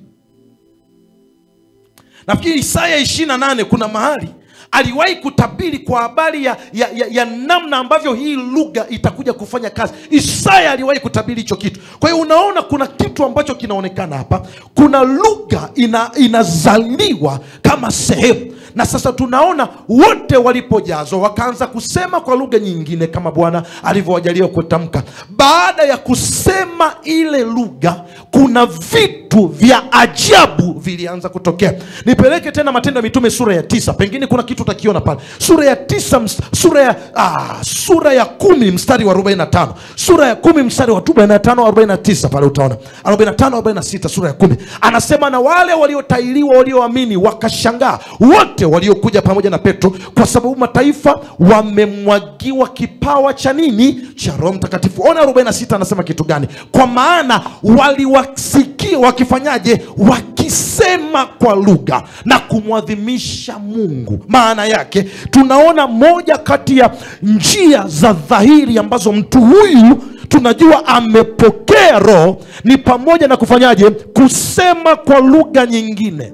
nafikiri isaya ishiri na nane kuna mahali aliwahi kutabiri kwa habari ya, ya, ya, ya namna ambavyo hii lugha itakuja kufanya kazi isaya aliwahi kutabiri hicho kitu kwa hiyo unaona kuna kitu ambacho kinaonekana hapa kuna lugha ina, inazaliwa kama sehemu na sasa tunaona wote walipojazwa wakaanza kusema kwa lugha nyingine kama bwana alivyowajalia kutamka baada ya kusema ile lugha kuna vitu vya ajabu vilianza kutokea nipeleke tena matendo ya mitume sura ya tisa pengine kuna kitu utakiona pale sura ya tisa ms- sura ya ah, sura ya kumi mstari wa 45 sura ya kumi mstari wa 45 49 pale utaona 45 46 sura ya kumi anasema na wale waliotailiwa walioamini wakashangaa wote waliokuja pamoja na petro kwa sababu mataifa wamemwagiwa kipawa cha nini cha roho mtakatifu ona 46 anasema kitu gani kwa maana waliwasikia wakifanyaje wakisema kwa lugha na kumwadhimisha mungu maana yake tunaona moja kati ya njia za dhahiri ambazo mtu huyu tunajua amepokea roho ni pamoja na kufanyaje kusema kwa lugha nyingine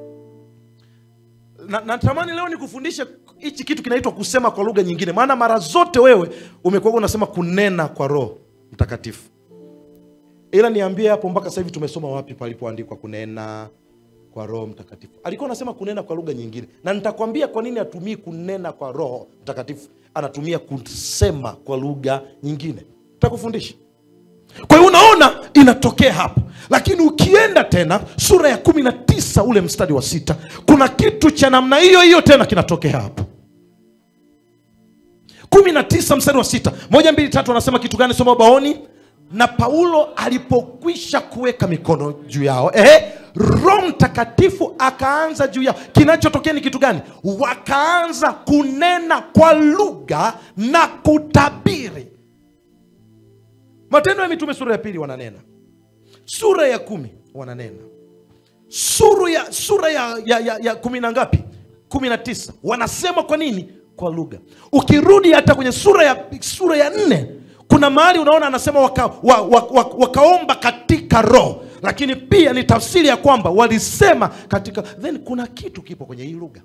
na natamani leo nikufundishe hichi kitu kinaitwa kusema kwa lugha nyingine maana mara zote wewe umekuwa unasema kunena kwa roho mtakatifu ila niambie hapo mpaka sasa hivi tumesoma wapi palipoandikwa kunena kwa roho mtakatifu alikuwa anasema kunena kwa lugha nyingine na nitakwambia kwa nini atumii kunena kwa roho mtakatifu anatumia kusema kwa lugha nyingine takufundisha kwa hiyo unaona inatokea hapo lakini ukienda tena sura ya kumi na tisa ule mstari wa sita kuna kitu cha namna hiyo hiyo tena kinatokea hapo kumi na tisa mstari wa sita moja mbili tatu anasema kitu gani soma ubaoni na paulo alipokwisha kuweka mikono juu yao ehe roho mtakatifu akaanza juu yao kinachotokea ni kitu gani wakaanza kunena kwa lugha na kutabiri matendo ya mitume sura ya pili wananena sura ya kumi wananena sura ya sura ya, ya, ya, ya kumi na ngapi kumi na tisa wanasema kwa nini kwa lugha ukirudi hata kwenye sura ya sura ya nne kuna mahali unaona anasema waka, wa, wa, wa, wakaomba katika roho lakini pia ni tafsiri ya kwamba walisema katika then kuna kitu kipo kwenye hii lugha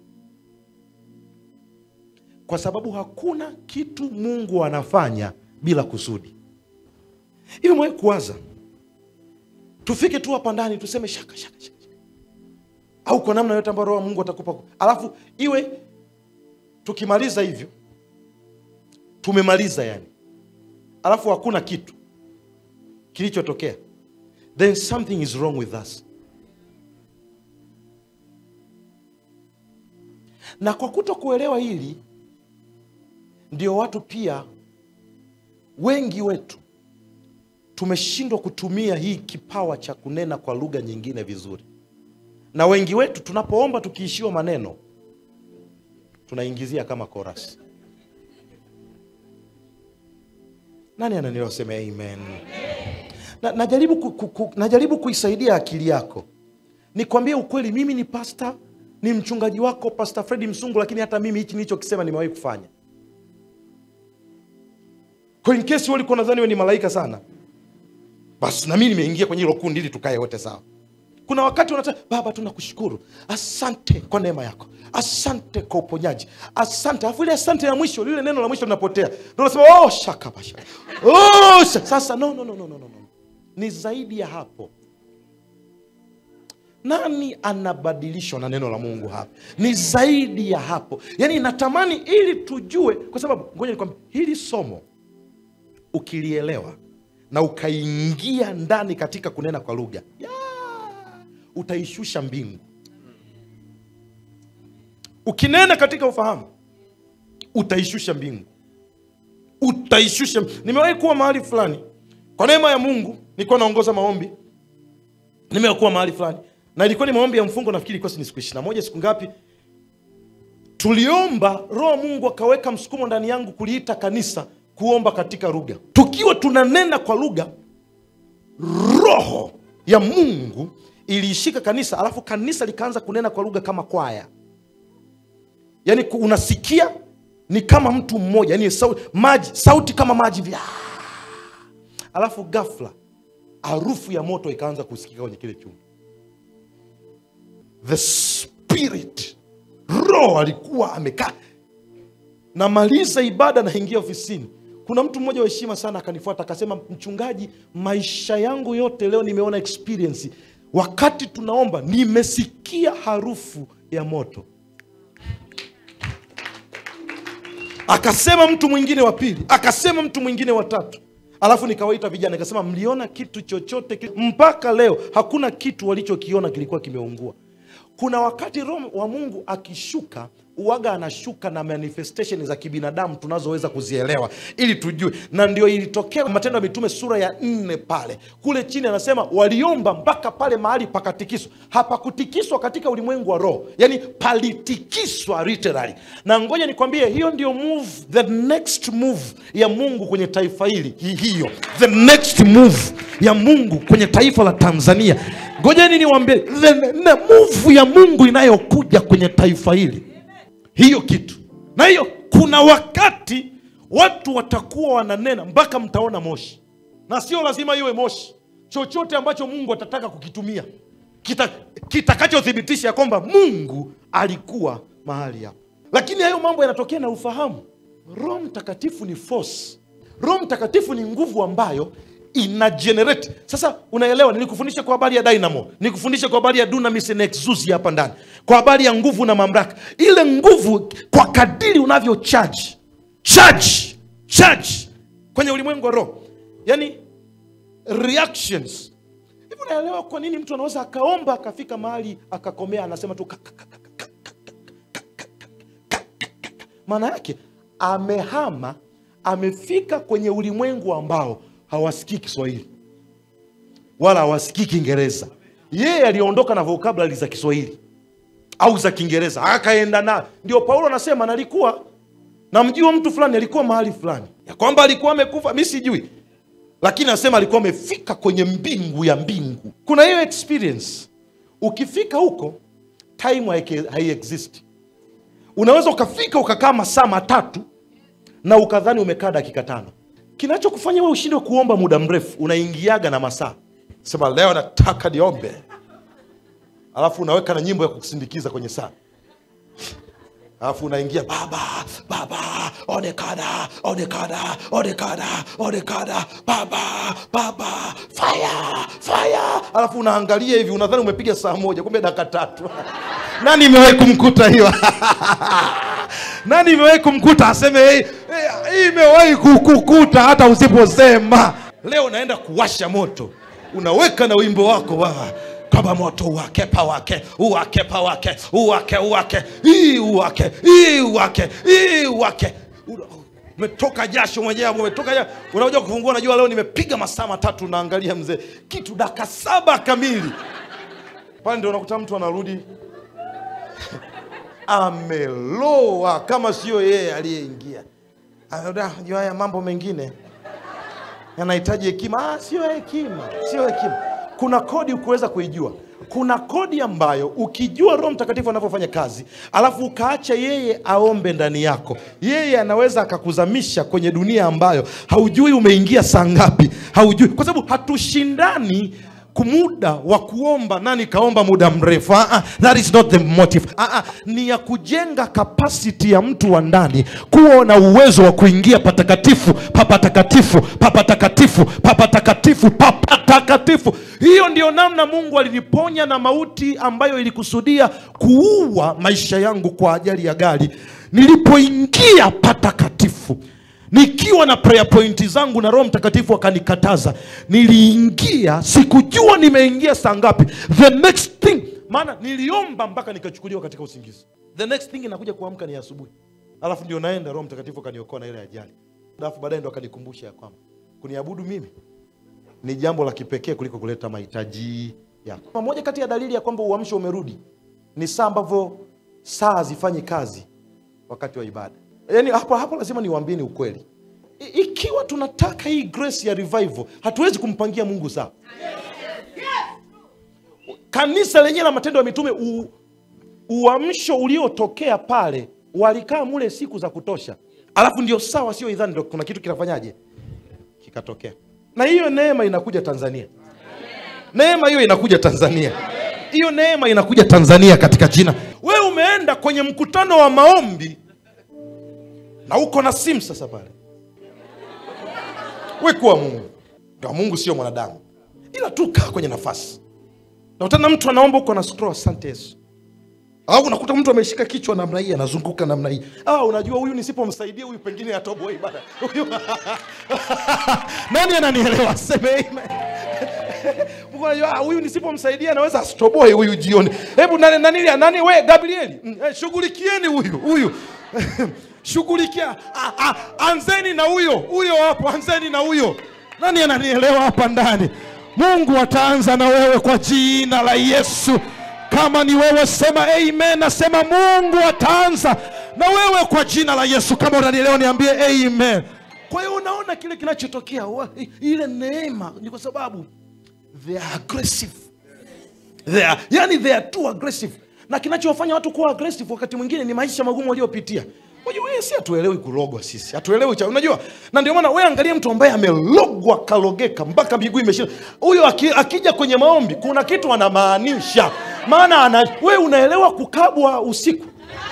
kwa sababu hakuna kitu mungu anafanya bila kusudi hivi mwe kuwaza tufike tu hapa ndani tuseme shaka shaka, shaka. au kwa namna yote ambayo roho wa mungu atakupa alafu iwe tukimaliza hivyo tumemaliza yani alafu hakuna kitu kilichotokea then something is wrong with us na kwa kuto kuelewa hili ndio watu pia wengi wetu tumeshindwa kutumia hii kipawa cha kunena kwa lugha nyingine vizuri na wengi wetu tunapoomba tukiishiwa maneno tunaingizia kama chorus nani ananiosema amen na, najaribu, ku, ku, ku, najaribu kuisaidia akili yako nikwambie ukweli mimi ni pasta ni mchungaji wako pasta fredi msungu lakini hata mimi hichi nilichokisema nimewahi kufanya kwa in case wewe ulikuwa nadhani wewe ni malaika sana basi na mimi nimeingia kwenye hilo kundi ili tukae wote sawa kuna wakati unasema baba tunakushukuru asante kwa neema yako asante kwa uponyaji asante alafu ile asante ya mwisho lile neno la mwisho linapotea ndio unasema oh shaka basha oh shaka. sasa no, no, no, no, no, no. ni zaidi ya hapo nani anabadilishwa na neno la mungu hapa ni zaidi ya hapo yaani natamani ili tujue kwa sababu ngoja nikwambia hili somo ukilielewa na ukaingia ndani katika kunena kwa lugha ya, utaishusha mbingu ukinena katika ufahamu utaishusha mbingu utaishusha nimewahi kuwa mahali fulani kwa neema ya mungu nilikuwa naongoza maombi nimewahi kuwa mahali fulani na ilikuwa ni maombi ya mfungo nafikiri ilikuwa ni siku ishiri na moja siku ngapi tuliomba roho mungu akaweka msukumo ndani yangu kuliita kanisa kuomba katika lugha tukiwa tunanena kwa lugha roho ya mungu iliishika kanisa alafu kanisa likaanza kunena kwa lugha kama kwaya yaani ku- unasikia ni kama mtu mmoja yani sauti, maji, sauti kama maji vya alafu ghafla harufu ya moto ikaanza kusikika kwenye kile chumba the spirit roho alikuwa amekaa namaliza ibada naingia ofisini kuna mtu mmoja wa heshima sana akanifuata akasema mchungaji maisha yangu yote leo nimeona experience wakati tunaomba nimesikia harufu ya moto akasema mtu mwingine wa pili akasema mtu mwingine wa tatu alafu nikawaita vijana nikasema mliona kitu chochote ki... mpaka leo hakuna kitu walichokiona kilikuwa kimeungua kuna wakati roho wa mungu akishuka uwaga anashuka na manifestation za kibinadamu tunazoweza kuzielewa ili tujue na ndio ilitokea matendo ya mitume sura ya nne pale kule chini anasema waliomba mpaka pale mahali pakatikiswa hapakutikiswa katika ulimwengu wa roho yani palitikiswa literally na ngoja nikwambie hiyo ndio move the next move ya mungu kwenye taifa hili hi- hiyo the next move ya mungu kwenye taifa la tanzania ngojeni niwambie the, the move ya mungu inayokuja kwenye taifa hili hiyo kitu na hiyo kuna wakati watu watakuwa wananena mpaka mtaona moshi na sio lazima iwe moshi chochote ambacho mungu atataka kukitumia kita- kitakachothibitisha ya kwamba mungu alikuwa mahali hapo lakini hayo mambo yanatokea na ufahamu roho mtakatifu ni force roho mtakatifu ni nguvu ambayo ina generate sasa unaelewa nilikufundisha kwa habari ya dynamo nikufundisha kwa habari ya dunamis and exousia hapa ndani kwa habari ya nguvu na mamlaka ile nguvu kwa kadiri unavyo charge charge charge kwenye ulimwengu wa roho yani reactions hivi unaelewa kwa nini mtu anaweza akaomba akafika mahali akakomea anasema tu ka- ka- ka- ka- ka- maana yake amehama amefika kwenye ulimwengu ambao hawasikii kiswahili wala hawasikii kiingereza yeye aliondoka na vocabulary za kiswahili au za kiingereza akaenda na ndio paulo anasema nalikuwa namjua mtu fulani alikuwa mahali fulani ya kwamba alikuwa amekufa mi sijui lakini anasema alikuwa amefika kwenye mbingu ya mbingu kuna hiyo experience ukifika huko time haike- haiexist unaweza ukafika ukakaa masaa matatu na ukadhani umekaa dakika tano kinachokufanya we ushindwe kuomba muda mrefu unaingiaga na masaa sema leo nataka niombe alafu unaweka na nyimbo ya kusindikiza kwenye saa alafu unaingia baba baba onekana onekana onekana onekana baba baba fire fire alafu unaangalia hivi unadhani umepiga saa moja kumbe dakika tatu nani imewahi kumkuta hiyo nani imewahi kumkuta aseme "Hey, hey, hii imewahi kukukuta hata usiposema leo naenda kuwasha moto unaweka na wimbo wako baba kama moto uwake pawake uwake pawake uwake uwake hii uwake hii uwake hii uwake Una- umetoka jasho mwenyewe umetoka jasho unakuja kufungua unajua leo nimepiga masaa matatu naangalia mzee kitu daka saba kamili pale ndio unakuta mtu anarudi ameloa kama sio yeye aliyeingia Anaona, jua haya mambo mengine yanahitaji hekima ah, sio hekima sio hekima kuna kodi ukuweza kuijua kuna kodi ambayo ukijua roho mtakatifu anavyofanya kazi alafu ukaacha yeye aombe ndani yako yeye anaweza akakuzamisha kwenye dunia ambayo haujui umeingia saa ngapi haujui kwa sababu hatushindani kumuda wa kuomba nani kaomba muda mrefu ah, ah, that is not the motive ah, ah, ni ya kujenga kapasiti ya mtu wa ndani kuwa na uwezo wa kuingia patakatifu papatakatifu papatakatifu papatakatifu papatakatifu hiyo ndio namna mungu aliniponya na mauti ambayo ilikusudia kuua maisha yangu kwa ajali ya gari nilipoingia patakatifu nikiwa na prayer point zangu na roho mtakatifu akanikataza niliingia sikujua nimeingia saa ngapi the next thing maana niliomba mpaka nikachukuliwa katika usingizi the next thing inakuja kuamka ni asubuhi alafu ndio naenda roho mtakatifu akaniokoa na ile ajali alafu baadaye ndo akanikumbusha ya kwamba kuniabudu mimi ni jambo la kipekee kuliko kuleta mahitaji yako moja kati ya dalili ya kwamba uamsho umerudi ni saa ambavyo saa hazifanyi kazi wakati wa ibada yaani hapo hapo lazima niwaambieni ukweli I, ikiwa tunataka hii grace ya revival hatuwezi kumpangia mungu saa kanisa lenyewe la matendo ya mitume u, uamsho uliotokea pale walikaa mule siku za kutosha alafu ndio sawa sio idhani ndo kuna kitu kinafanyaje kikatokea na hiyo neema inakuja tanzania neema hiyo inakuja tanzania hiyo neema inakuja tanzania katika jina we umeenda kwenye mkutano wa maombi na uko na simu sasa pale we kuwa mungu ndio mungu sio mwanadamu ila tu kaa kwenye nafasi nakutana mtu anaomba huko na scroll asante yesu au unakuta mtu ameshika kichwa namna hii anazunguka namna hii ah, unajua huyu nisipomsaidia huyu pengine atoboi bana huyu nani ananielewa seme amen Mungu anajua ah, huyu nisipomsaidia anaweza asitoboe huyu jioni hebu nani, nani, nani we gabrieli mm, eh, shughulikieni huyu huyu shughulikia ah, ah, anzeni na huyo huyo hapo anzeni na huyo nani ananielewa hapa ndani mungu ataanza na wewe kwa jina la yesu kama ni wewe sema amen nasema mungu ataanza na wewe kwa jina la yesu kama unanielewa niambie amen kwa hiyo unaona kile kinachotokea wa- ile neema ni kwa sababu they are aggressive they are, yani they are too aggressive na kinachowafanya watu kuwa aggressive wakati mwingine ni maisha magumu waliopitia unajua wewe si hatuelewi kulogwa sisi hatuelewi cha unajua na ndio maana wewe angalia mtu ambaye amelogwa kalogeka mpaka miguu imeshinda huyo aki, akija kwenye maombi kuna kitu anamaanisha maana ana, wewe unaelewa kukabwa usiku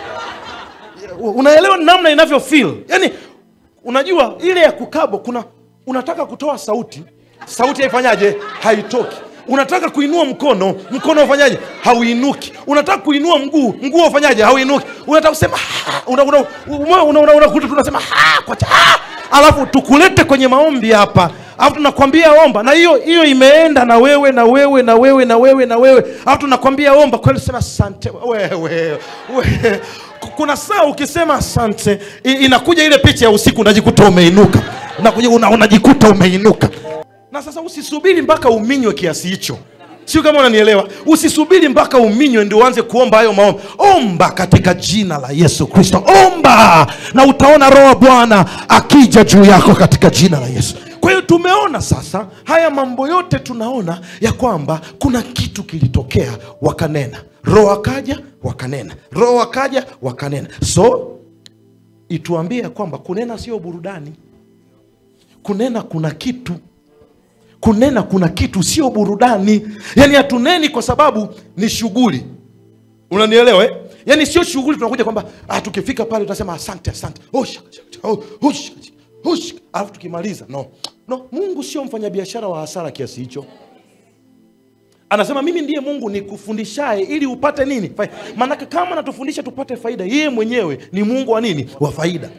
unaelewa namna inavyo feel yani unajua ile ya kukabwa kuna unataka kutoa sauti sauti haifanyaje haitoki unataka kuinua mkono mkono ufanyaje hauinuki unataka kuinua mguu mguu ufanyaje hauinuki unataka kusema "Ah," una- una- una- una- una- unakuta tunasema "Ah," kwa cha- "Ah." alafu tukulete kwenye maombi hapa alafu tunakwambia omba na hiyo hiyo imeenda na wewe na wewe na wewe na wewe na wewe alafu tunakwambia omba kweli sema asante wewe wewe kuna saa ukisema asante i- inakuja ile picha ya usiku unajikuta umeinuka unakuja una, unajikuta umeinuka na sasa usisubiri mpaka uminywe kiasi hicho sio kama unanielewa usisubiri mpaka uminywe ndio uanze kuomba hayo maombi omba katika jina la yesu kristo omba na utaona roho wa bwana akija juu yako katika jina la yesu kwa hiyo tumeona sasa haya mambo yote tunaona ya kwamba kuna kitu kilitokea wakanena roho akaja wakanena roho akaja wakanena so ituambie ya kwamba kunena sio burudani kunena kuna kitu kunena kuna kitu sio burudani yaani hatuneni kwa sababu ni shughuli unanielewa eh? yaani sio shughuli tunakuja kwamba ah, tukifika pale tunasema asante asante Oh, shaka, shaka, shaka. Oh, oh, shaka, shaka. Oh, shaka. alafu tukimaliza no no mungu sio mfanyabiashara wa hasara kiasi hicho anasema mimi ndiye mungu nikufundishaye ili upate nini Fai- maanake kama natufundisha tupate faida yeye mwenyewe ni mungu wa nini wa faida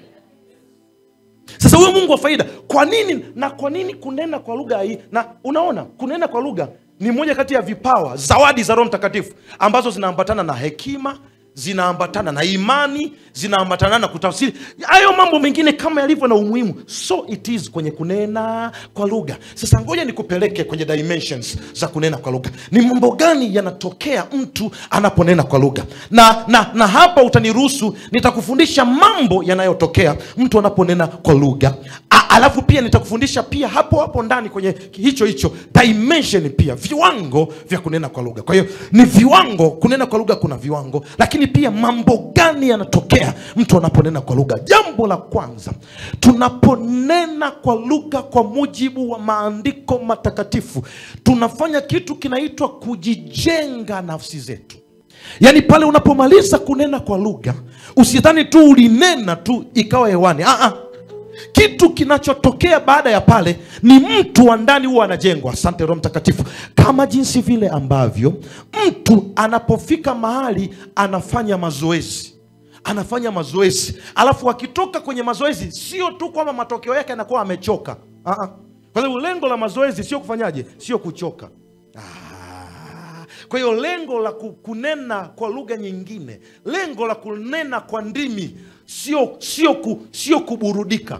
sasa huyo mungu wa faida kwa nini na kwa nini kunena kwa lugha hii na unaona kunena kwa lugha ni moja kati ya vipawa zawadi za roho mtakatifu ambazo zinaambatana na hekima zinaambatana na imani zinaambatana na kutafsiri hayo mambo mengine kama yalivyo na umuhimu so it is kwenye kunena kwa lugha sasa ngoja nikupeleke kwenye dimensions za kunena kwa lugha ni mambo gani yanatokea mtu anaponena kwa lugha na, na, na hapa utaniruhusu nitakufundisha mambo yanayotokea mtu anaponena kwa lugha A- alafu pia nitakufundisha pia hapo hapo ndani kwenye hicho hicho dimension pia viwango vya kunena kwa lugha kwa hiyo ni viwango kunena kwa lugha kuna viwango lakini pia mambo gani yanatokea mtu anaponena kwa lugha jambo la kwanza tunaponena kwa lugha kwa mujibu wa maandiko matakatifu tunafanya kitu kinaitwa kujijenga nafsi zetu yaani pale unapomaliza kunena kwa lugha usidhani tu ulinena tu ikawa hewani Aa, kitu kinachotokea baada ya pale ni mtu wa ndani huwa anajengwa asante roho mtakatifu kama jinsi vile ambavyo mtu anapofika mahali anafanya mazoezi anafanya mazoezi alafu akitoka kwenye mazoezi sio tu kwamba matokeo yake anakuwa amechoka Aa. kwa sababu lengo la mazoezi sio kufanyaje sio kuchoka Ah. kwa hiyo lengo la ku- kunena kwa lugha nyingine lengo la kunena kwa ndimi sio sio ku, sio kuburudika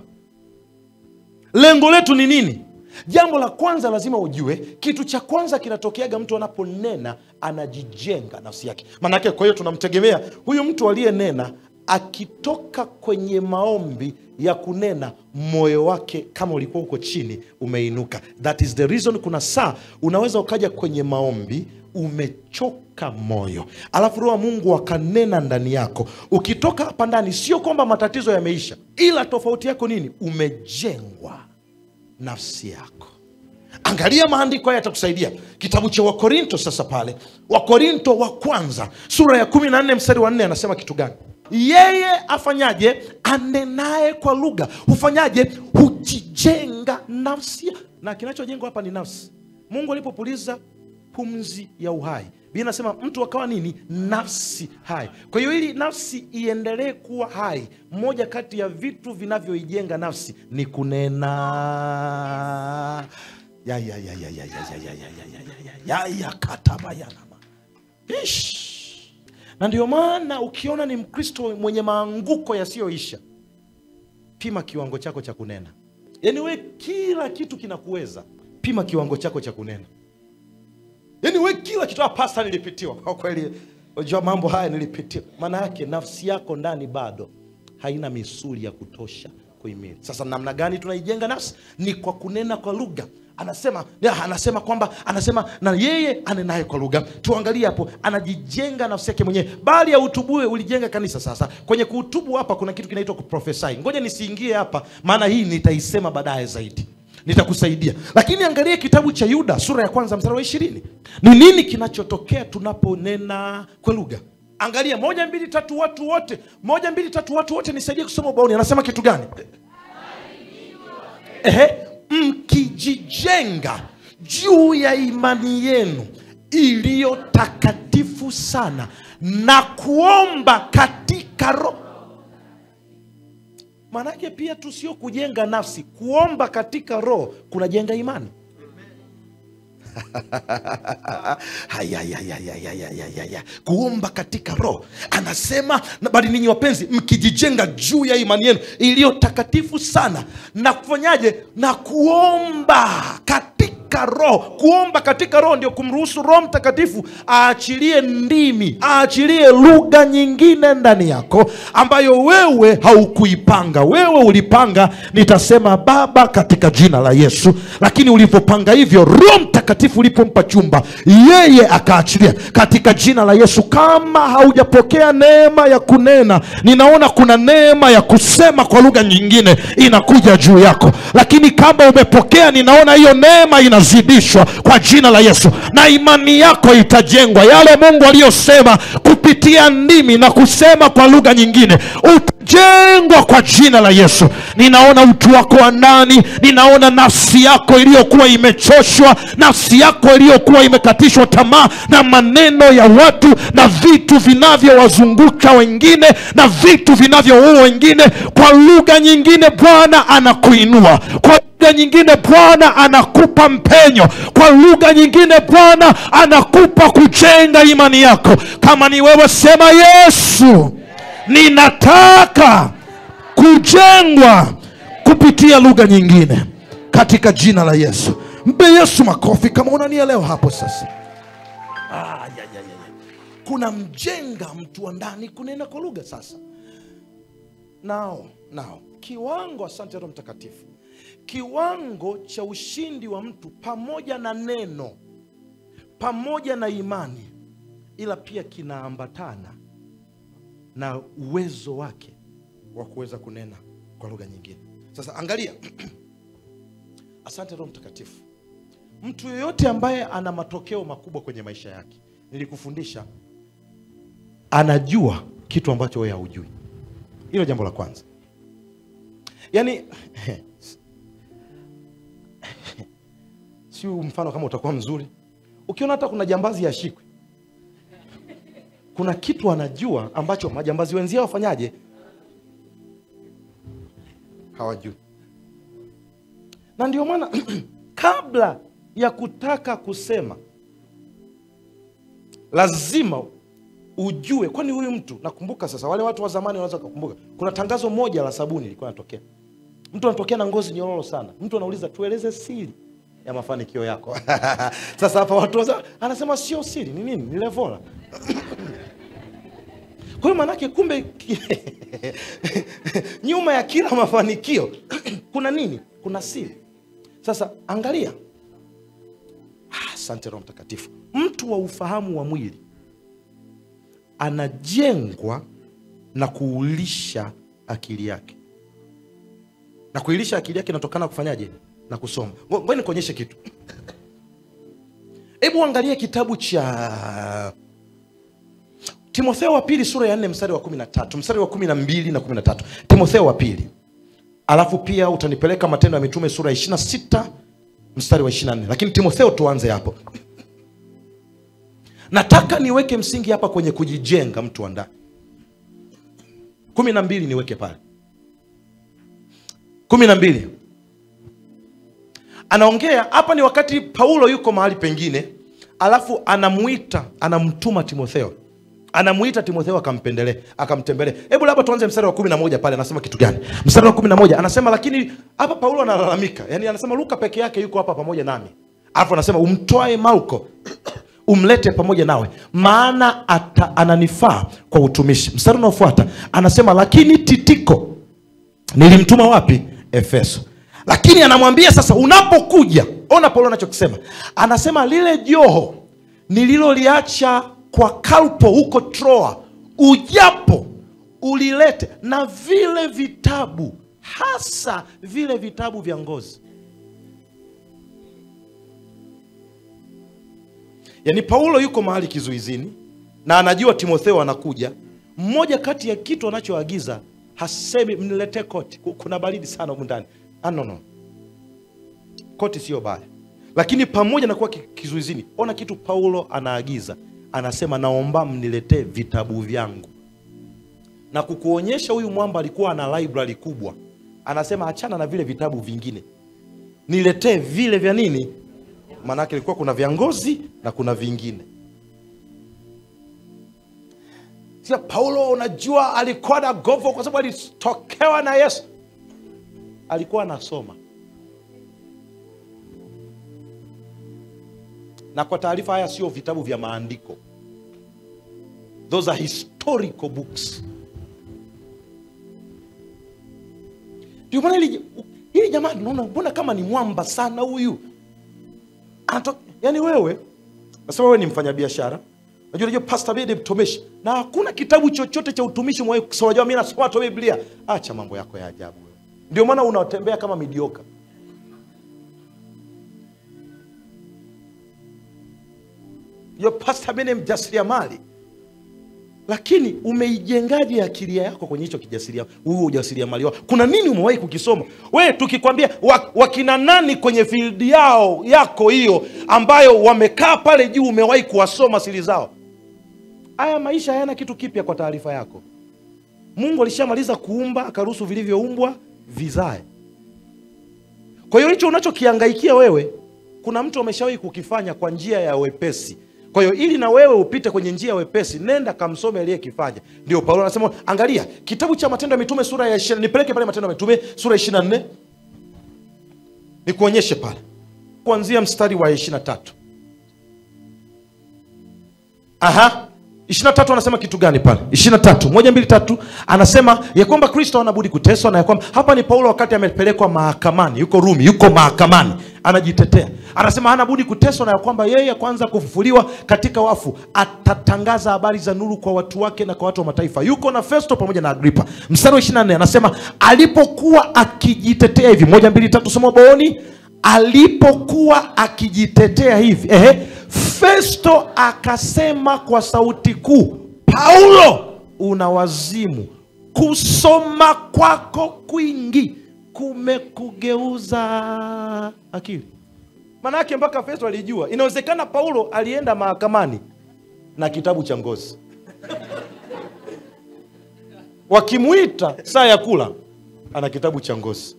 lengo letu ni nini jambo la kwanza lazima ujue kitu cha kwanza kinatokeaga mtu anaponena anajijenga nafsi yake maanake kwa hiyo tunamtegemea huyu mtu aliyenena akitoka kwenye maombi ya kunena moyo wake kama ulikuwa uko chini umeinuka that is the reason kuna saa unaweza ukaja kwenye maombi umechoka moyo alafu roho wa mungu akanena ndani yako ukitoka hapa ndani sio kwamba matatizo yameisha ila tofauti yako nini umejengwa nafsi yako angalia maandiko haya yatakusaidia kitabu cha wakorinto sasa pale wakorinto wa kwanza sura ya kumi na nne mstari wa nne anasema kitu gani yeye afanyaje anenaye kwa lugha hufanyaje hujijenga nafsi ya- na kinachojengwa hapa ni nafsi mungu alipopuliza pumzi ya uhai biblia inasema mtu akawa nini nafsi hai kwa hiyo ili nafsi iendelee kuwa hai moja kati ya vitu vinavyoijenga nafsi ni kunena ya ya ya ya ya ya ya ya ya ya ya ya ya ya katabayanama Ish. na ndio maana ukiona ni mkristo mwenye maanguko yasiyoisha pima kiwango chako cha kunena yaani we kila kitu kinakuweza pima kiwango chako cha kunena yaani we kila kitu "Ah, pasta nilipitiwa kwa kweli unajua mambo haya nilipitiwa maana yake nafsi yako ndani bado haina misuli ya kutosha kuhimili sasa namna gani tunaijenga nafsi ni kwa kunena kwa lugha anasema ya, anasema kwamba anasema na yeye anenaye kwa lugha tuangalie hapo anajijenga nafsi yake mwenyewe bali ya utubue ulijenga kanisa sasa kwenye kuutubu hapa kuna kitu kinaitwa kuprofesai ngoja nisiingie hapa maana hii nitaisema baadaye zaidi nitakusaidia lakini angalia kitabu cha yuda sura ya kwanza mstari wa ishirini ni nini kinachotokea tunaponena kwa lugha angalia moja mbili tatu watu wote moja mbili tatu watu wote nisaidie kusoma ubaoni anasema kitu gani Ehe, mkijijenga juu ya imani yenu iliyo takatifu sana na kuomba katika roho maanake pia tu sio kujenga nafsi kuomba katika roho kunajenga imani Hayayayayayayayaya. kuomba katika roho anasema na bali ninyi wapenzi mkijijenga juu ya imani yenu iliyo takatifu sana na kufanyaje na kuomba katika roho kuomba katika roho ndio kumruhusu roho mtakatifu aachilie ndimi aachilie lugha nyingine ndani yako ambayo wewe haukuipanga wewe ulipanga nitasema baba katika jina la yesu lakini ulivyopanga hivyo roho mtakatifu ulipompa chumba yeye akaachilia katika jina la yesu kama haujapokea neema ya kunena ninaona kuna neema ya kusema kwa lugha nyingine inakuja juu yako lakini kama umepokea ninaona hiyo neema inazidishwa kwa jina la yesu na imani yako itajengwa yale mungu aliyosema kupitia ndimi na kusema kwa lugha nyingine utajengwa kwa jina la yesu ninaona utu wako wa ndani ninaona nafsi yako iliyokuwa imechoshwa nafsi yako iliyokuwa imekatishwa tamaa na maneno ya watu na vitu vinavyowazunguka wengine na vitu vinavyoua wengine kwa lugha nyingine bwana anakuinua kwa lugha nyingine bwana anakupa mpenyo kwa lugha nyingine bwana anakupa kujenga imani yako kama ni wewe sema yesu ninataka kujengwa kupitia lugha nyingine katika jina la yesu mpe yesu makofi kama unanielewa hapo sasa ah, ya, ya, ya, ya. kuna mjenga mtu wa ndani kunena kwa lugha sasa nao nao kiwango asante roho mtakatifu kiwango cha ushindi wa mtu pamoja na neno pamoja na imani ila pia kinaambatana na uwezo wake wa kuweza kunena kwa lugha nyingine sasa angalia asante roho mtakatifu mtu yeyote ambaye ana matokeo makubwa kwenye maisha yake nilikufundisha anajua kitu ambacho wewe haujui hilo jambo la kwanza yaani si mfano kama utakuwa mzuri ukiona hata kuna jambazi yashikwe kuna kitu anajua ambacho majambazi wenzia wafanyaje hawajui na ndio maana kabla ya kutaka kusema lazima ujue kwani huyu mtu nakumbuka sasa wale watu wa zamani wanaweza kukumbuka kuna tangazo moja la sabuni ilikuwa natokea mtu anatokea na ngozi nyororo sana mtu anauliza tueleze siri ya mafanikio yako sasa hapa watu waza, anasema sio siri ni nini ni levola kwa hiyo maanake kumbe nyuma ya kila mafanikio kuna nini kuna siri sasa angalia asante roho mtakatifu mtu wa ufahamu wa mwili anajengwa na kuulisha akili yake na kuilisha akili yake inatokana kufanyaje na kusoma Ngo- ngoja nikuonyeshe kitu hebu angalia kitabu cha timotheo wa pili sura ya nne mstari wa kumi na tatu mstari wa kumi na mbili na kumi na tatu timotheo wa pili alafu pia utanipeleka matendo ya mitume sura ya ishirina sita mstari wa ishirina nne lakini timotheo tuanze hapo nataka niweke msingi hapa kwenye kujijenga mtu wa ndani kumi na mbili niweke pale kumi na mbili anaongea hapa ni wakati paulo yuko mahali pengine alafu anamwita anamtuma timotheo anamuita timotheo akampendelee akamtembelee hebu labda tuanze mstari wa kumi na moja pale anasema kitu gani mstari wa kumi na moja anasema lakini hapa paulo analalamika yani anasema luka peke yake yuko hapa pamoja nami alafu anasema umtwae malko umlete pamoja nawe maana ata, ananifaa kwa utumishi mstari unaofuata anasema lakini titiko nilimtuma wapi efeso lakini anamwambia sasa unapokuja ona paulo anachokisema anasema lile joho nililoliacha kwa kalpo huko troa ujapo ulilete na vile vitabu hasa vile vitabu vya ngozi yaani paulo yuko mahali kizuizini na anajua timotheo anakuja mmoja kati ya kitu anachoagiza hasemi mniletee koti Ku- kuna baridi sana humu ndani ah, no, no. koti sio baya lakini pamoja na kuwa ki- kizuizini ona kitu paulo anaagiza anasema naomba mniletee vitabu vyangu na kukuonyesha huyu mwamba alikuwa ana library kubwa anasema achana na vile vitabu vingine niletee vile vya nini maanake ilikuwa kuna vya ngozi na kuna vingine Sio Paulo, unajua alikuwa na govo kwa sababu alitokewa na Yesu. Alikuwa anasoma, na kwa taarifa, haya sio vitabu vya maandiko, those are historical books. Ndio maana hili hili jamaa tunaona, mbona kama ni mwamba sana huyu Anato, yani wewe nasema wewe ni mfanyabiashara Unajua unajua Pastor Bede mtumishi na hakuna kitabu chochote cha utumishi mwahi kusoma. Unajua mimi nasoma tu Biblia. Acha mambo yako ya ajabu wewe. Ndio maana unatembea kama midioka. Yo Pastor Bede mjasiriamali. Lakini umeijengaje akili yako kwenye hicho kijasiria huo ujasiriamali wako? Kuna nini umewahi kukisoma? We tukikwambia wa- wakina nani kwenye field yao yako hiyo ambayo wamekaa pale juu umewahi kuwasoma siri zao? Haya maisha hayana kitu kipya kwa taarifa yako. Mungu alishamaliza kuumba akaruhusu vilivyoumbwa vizae. Kwa hiyo hicho unachokihangaikia wewe, kuna mtu ameshawahi kukifanya kwa njia ya wepesi. Kwa hiyo ili na wewe upite kwenye njia ya wepesi, nenda kamsome aliyekifanya. Ndio Paulo anasema, angalia kitabu cha Matendo ya Mitume sura ya 20, nipeleke pale Matendo ya Mitume sura ya 24 nikuonyeshe pale kuanzia mstari wa 23. Aha. 23 anasema kitu gani pale? 23 moja mbili tatu anasema ya kwamba Kristo anabudi kuteswa na ya kwamba hapa ni Paulo wakati amepelekwa mahakamani, yuko Rumi, yuko mahakamani, anajitetea. Anasema hana budi kuteswa na ya kwamba yeye kwanza kufufuliwa katika wafu atatangaza habari za nuru kwa watu wake na kwa watu wa mataifa. Yuko na Festo pamoja na Agripa. Mstari wa 24 anasema alipokuwa akijitetea hivi, moja mbili tatu, soma booni alipokuwa akijitetea hivi ehe, Festo akasema kwa sauti kuu, Paulo, una wazimu, kusoma kwako kwingi kumekugeuza akili. Maanake mpaka Festo alijua inawezekana Paulo alienda mahakamani na kitabu cha ngozi, wakimwita saa ya kula ana kitabu cha ngozi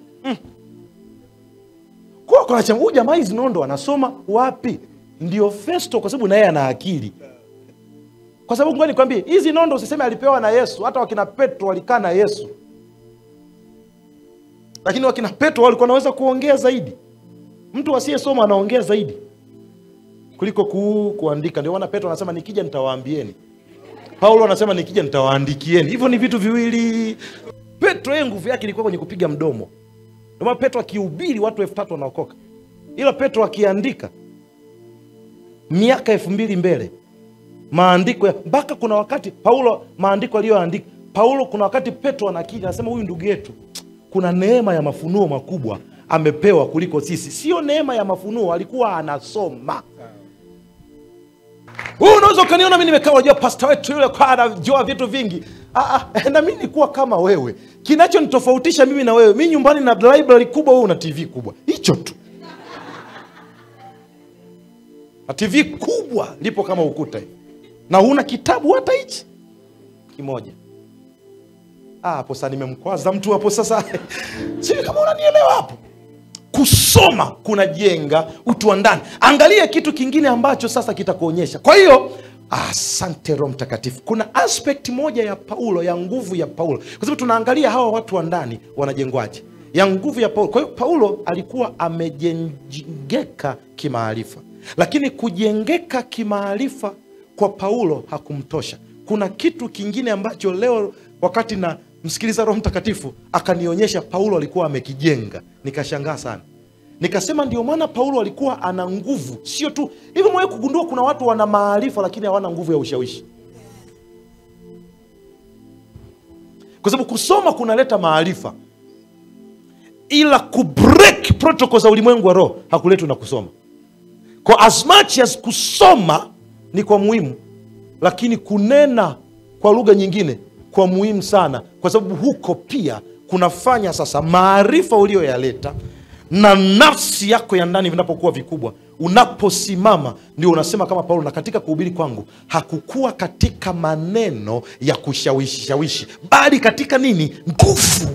kwa kuna cha huyu jamaa hizi nondo anasoma wapi? Ndio Festo, kwa sababu naye ana akili. Kwa sababu ngoja nikwambie, hizi nondo usiseme alipewa na Yesu. Hata wakina Petro walikaa na Yesu, lakini wakina Petro walikuwa wanaweza kuongea zaidi. Mtu asiyesoma anaongea zaidi kuliko ku, kuandika. Ndio maana Petro anasema nikija nitawaambieni. Paulo anasema nikija nitawaandikieni. Hivyo ni vitu viwili. Petro yeye nguvu yake ilikuwa kwenye kupiga mdomo. Ndio maana Petro akihubiri watu elfu tatu wanaokoka, ila Petro akiandika miaka elfu mbili mbele maandiko ya mpaka kuna wakati Paulo maandiko aliyoandika Paulo, kuna wakati Petro anakija anasema, huyu ndugu yetu kuna neema ya mafunuo makubwa amepewa kuliko sisi. Sio neema ya mafunuo, alikuwa anasoma. Wewe unaweza ukaniona mi nimekaa, unajua pasta wetu yule kwa anajua vitu vingi. Ah, ah, na mi nikuwa kama wewe. Kinachonitofautisha mimi na wewe, mi nyumbani na library kubwa, wewe una TV kubwa, hicho tu. na tv kubwa lipo kama ukuta hivi. na huna kitabu hata hichi kimoja Ah, hapo sasa nimemkwaza mtu hapo sasa sijui kama unanielewa hapo kusoma kunajenga utu wa ndani angalia kitu kingine ambacho sasa kitakuonyesha kwa hiyo asante roho mtakatifu kuna aspect moja ya paulo ya nguvu ya paulo kwa sababu tunaangalia hawa watu wa ndani wanajengwaje ya nguvu ya paulo kwa hiyo paulo alikuwa amejengeka kimaarifa lakini kujengeka kimaarifa kwa paulo hakumtosha kuna kitu kingine ambacho leo wakati na msikiliza roho mtakatifu akanionyesha paulo alikuwa amekijenga nikashangaa sana nikasema ndio maana paulo alikuwa ana nguvu sio tu hivi mwewe kugundua kuna watu wana maarifa lakini hawana nguvu ya ushawishi kwa sababu kusoma kunaleta maarifa ila kubreak protocol za ulimwengu wa roho hakuletwi na kusoma kwa as much as kusoma ni kwa muhimu lakini kunena kwa lugha nyingine kwa muhimu sana kwa sababu huko pia kunafanya sasa maarifa uliyoyaleta na nafsi yako ya ndani vinapokuwa vikubwa unaposimama ndio unasema kama paulo na katika kuhubiri kwangu hakukuwa katika maneno ya kushawishi shawishi bali katika nini nguvu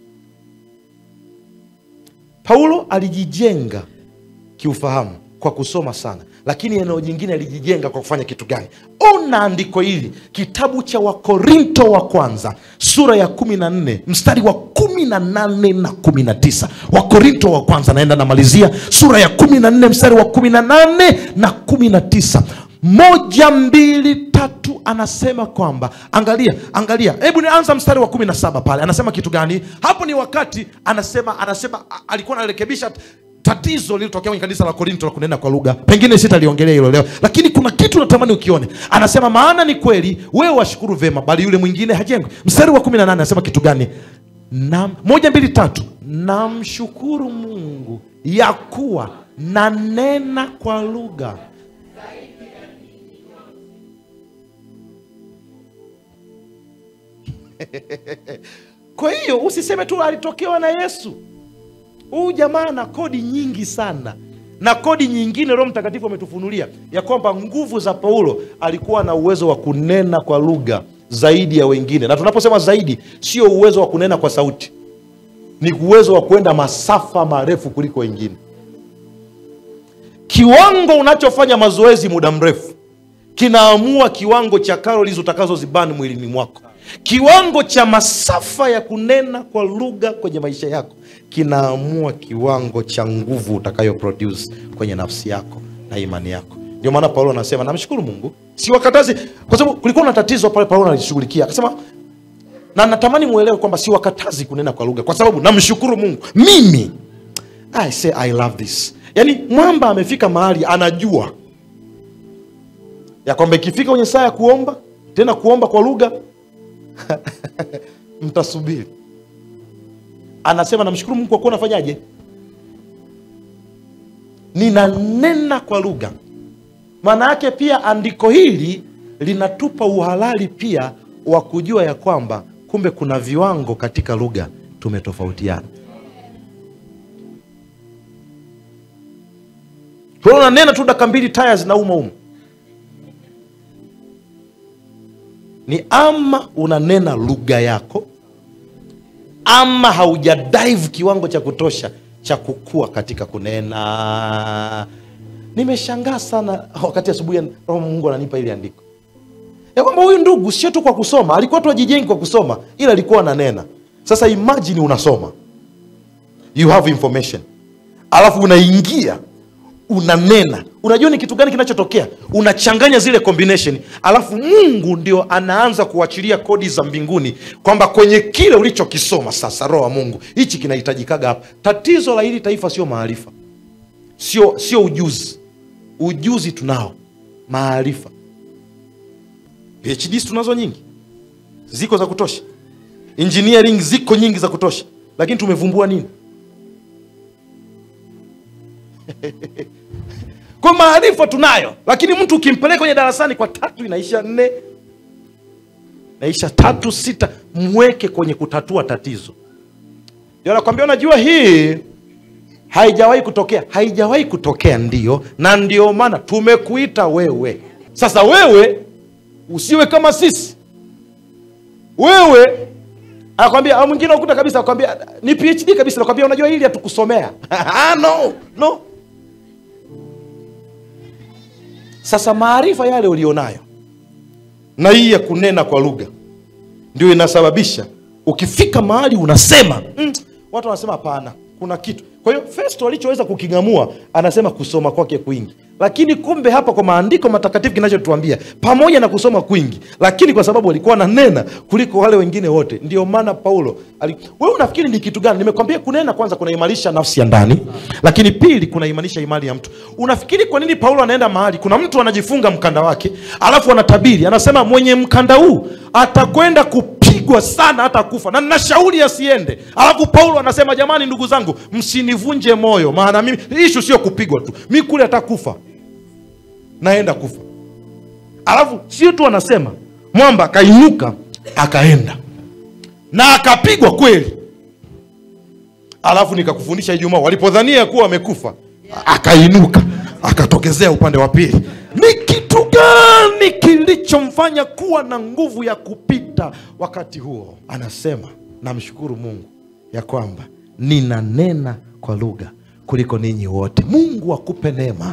paulo alijijenga kiufahamu kwa kusoma sana lakini eneo jingine alijijenga kwa kufanya kitu gani ona andiko hili kitabu cha wakorinto wa kwanza sura ya kumi na nne mstari wa kumi na nane na kumi na tisa wakorinto wa kwanza naenda namalizia sura ya kumi na nne mstari wa kumi na nane na kumi na tisa moja mbili tatu anasema kwamba angalia angalia hebu nianza mstari wa kumi na saba pale anasema kitu gani hapo ni wakati anasema anasema a- alikuwa anarekebisha tatizo lilitokea kwenye kanisa la korinto la kunena kwa lugha pengine sitaliongelea hilo leo lakini kuna kitu natamani ukione anasema maana ni kweli wewe washukuru vema bali yule mwingine hajengwi mstari wa kumi na nane anasema kitu gani na moja mbili tatu namshukuru mungu ya kuwa nanena kwa lugha kwa hiyo usiseme tu alitokewa na yesu huyu jamaa na kodi nyingi sana na kodi nyingine roho mtakatifu ametufunulia ya kwamba nguvu za paulo alikuwa na uwezo wa kunena kwa lugha zaidi ya wengine na tunaposema zaidi sio uwezo wa kunena kwa sauti ni uwezo wa kwenda masafa marefu kuliko wengine kiwango unachofanya mazoezi muda mrefu kinaamua kiwango cha calories utakazozibani mwilini mwako kiwango cha masafa ya kunena kwa lugha kwenye maisha yako kinaamua kiwango cha nguvu utakayo produce kwenye nafsi yako na imani yako ndio maana paulo anasema namshukuru mungu siwakatazi kwa sababu kulikuwa na tatizo pale paulo analishughulikia akasema na natamani mwelewe kwamba siwakatazi kunena kwa lugha kwa sababu namshukuru mungu mimi I say I love this yaani mwamba amefika mahali anajua ya kwamba ikifika kwenye saa ya kuomba tena kuomba kwa lugha mtasubiri anasema namshukuru mungu kwa kuwa nafanyaje ninanena kwa lugha maana yake pia andiko hili linatupa uhalali pia wa kujua ya kwamba kumbe kuna viwango katika lugha tumetofautiana Kwa hiyo unanena tu dakika mbili taya zinauma umu ni ama unanena lugha yako ama haujadive kiwango cha kutosha cha kukua katika kunena nimeshangaa sana wakati asubuhi roho mungu ananipa ili andiko ya kwamba huyu ndugu sio tu kwa kusoma alikuwa tu ajijengi kwa kusoma ila alikuwa ananena sasa imagine unasoma you have information alafu unaingia unanena unajua ni kitu gani kinachotokea unachanganya zile combination alafu mungu ndio anaanza kuachilia kodi za mbinguni kwamba kwenye kile ulichokisoma sasa roho wa mungu hichi kinahitajikaga hapa tatizo la hili taifa sio maarifa sio sio ujuzi ujuzi tunao maarifa phds tunazo nyingi ziko za kutosha engineering ziko nyingi za kutosha lakini tumevumbua nini kwa maarifa tunayo lakini mtu ukimpeleka kwenye darasani kwa tatu inaisha nne naisha tatu sita mweke kwenye kutatua tatizo ndio nakwambia unajua hii haijawahi kutokea haijawahi kutokea ndio na ndio maana tumekuita wewe sasa wewe usiwe kama sisi wewe anakwambia au mwingine ukuta kabisa akwambia ni phd kabisa nakwambia unajua hili hatukusomea Ah, no no sasa maarifa yale ulionayo na hii ya kunena kwa lugha ndio inasababisha ukifika mahali unasema mm, watu wanasema hapana kuna kitu kwa hiyo festo alichoweza kuking'amua anasema kusoma kwake kwingi lakini kumbe hapa kwa maandiko matakatifu kinachotuambia pamoja na kusoma kwingi lakini kwa sababu alikuwa ananena kuliko wale wengine wote ndio maana paulo ali... wewe unafikiri ni kitu gani nimekwambia kunena kwanza kunaimarisha nafsi ya ndani lakini pili kunaimarisha imani ya mtu unafikiri kwa nini paulo anaenda mahali kuna mtu anajifunga mkanda wake alafu anatabiri anasema mwenye mkanda huu atakwenda kupigwa sana hata kufa na nashauri asiende alafu paulo anasema jamani ndugu zangu msinivunje moyo maana mimi ishu sio kupigwa tu mi kule atakufa naenda kufa alafu sio tu anasema mwamba akainuka akaenda na akapigwa kweli alafu nikakufundisha ijumaa walipodhania kuwa amekufa akainuka akatokezea upande wa pili ni kitu gani kilichomfanya kuwa na nguvu ya kupita wakati huo anasema namshukuru mungu ya kwamba ninanena kwa lugha kuliko ninyi wote mungu akupe neema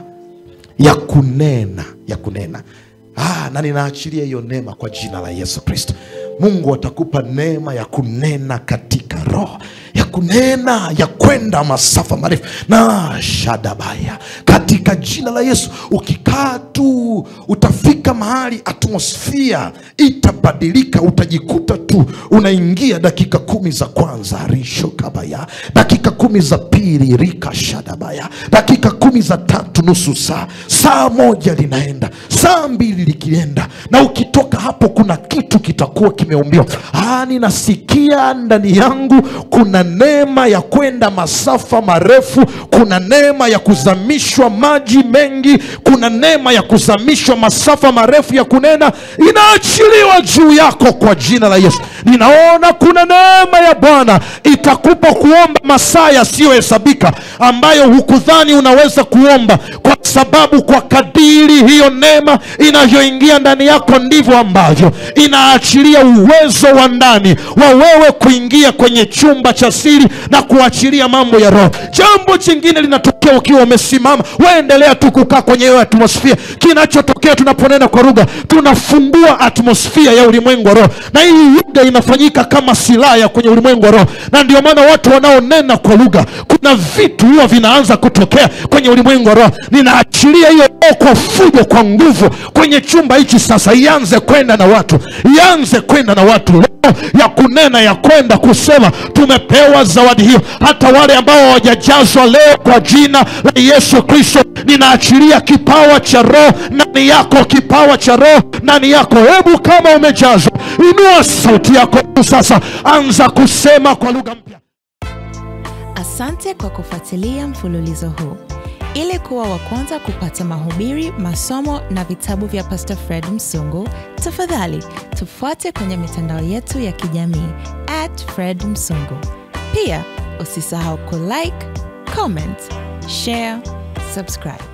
ya kunena ya kunena ah, na ninaachilia hiyo neema kwa jina la yesu kristo mungu atakupa neema ya kunena katika roho ya kunena ya kwenda masafa marefu na shadabaya katika jina la yesu ukikaa tu utafika mahali atmosfia itabadilika utajikuta tu unaingia dakika kumi za kwanza rishokabaya dakika kumi za pili rikashadabaya dakika kumi za tatu nusu saa saa moja linaenda saa mbili likienda na ukitoka hapo kuna kitu kitakuwa kimeumbiwa Ah, ninasikia ndani yangu kuna neema ya kwenda masafa marefu kuna neema ya kuzamishwa maji mengi kuna neema ya kuzamishwa masafa marefu ya kunena inaachiliwa juu yako kwa jina la yesu ninaona kuna neema ya bwana itakupa kuomba masaa yasiyohesabika ambayo hukudhani unaweza kuomba kwa sababu kwa kadiri hiyo neema inavyoingia ndani yako ndivyo ambavyo inaachilia uwezo wa ndani wa wewe kuingia kwenye chumba cha siri na kuachilia mambo ya roho jambo jingine linatokea ukiwa umesimama waendelea tu kukaa kwenye hiyo atmosfia kinachotokea tunaponena kwa lugha tunafungua atmosfia ya ulimwengu wa roho na hii lugha inafanyika kama silaha kwenye ulimwengu wa roho na ndio maana watu wanaonena kwa lugha kuna vitu huwa vinaanza kutokea kwenye ulimwengu wa roho ninaachilia hiyo roho kwa fujo kwa nguvu kwenye chumba hichi sasa ianze kwenda na watu ianze kwenda na watu roho ya kunena ya kwenda kusema tumepewa zawadi hiyo hata wale ambao hawajajazwa leo kwa jina la yesu kristo ninaachilia kipawa cha roho ndani yako kipawa cha roho ndani yako hebu kama umejazwa inua sauti yako sasa anza kusema kwa lugha mpya
Asante kwa kufuatilia mfululizo huu. Ili kuwa wa kwanza kupata mahubiri, masomo na vitabu vya Pastor Fred Msungu, tafadhali tufuate kwenye mitandao yetu ya kijamii at Fred Msungu. Pia usisahau kulike, comment, share, subscribe.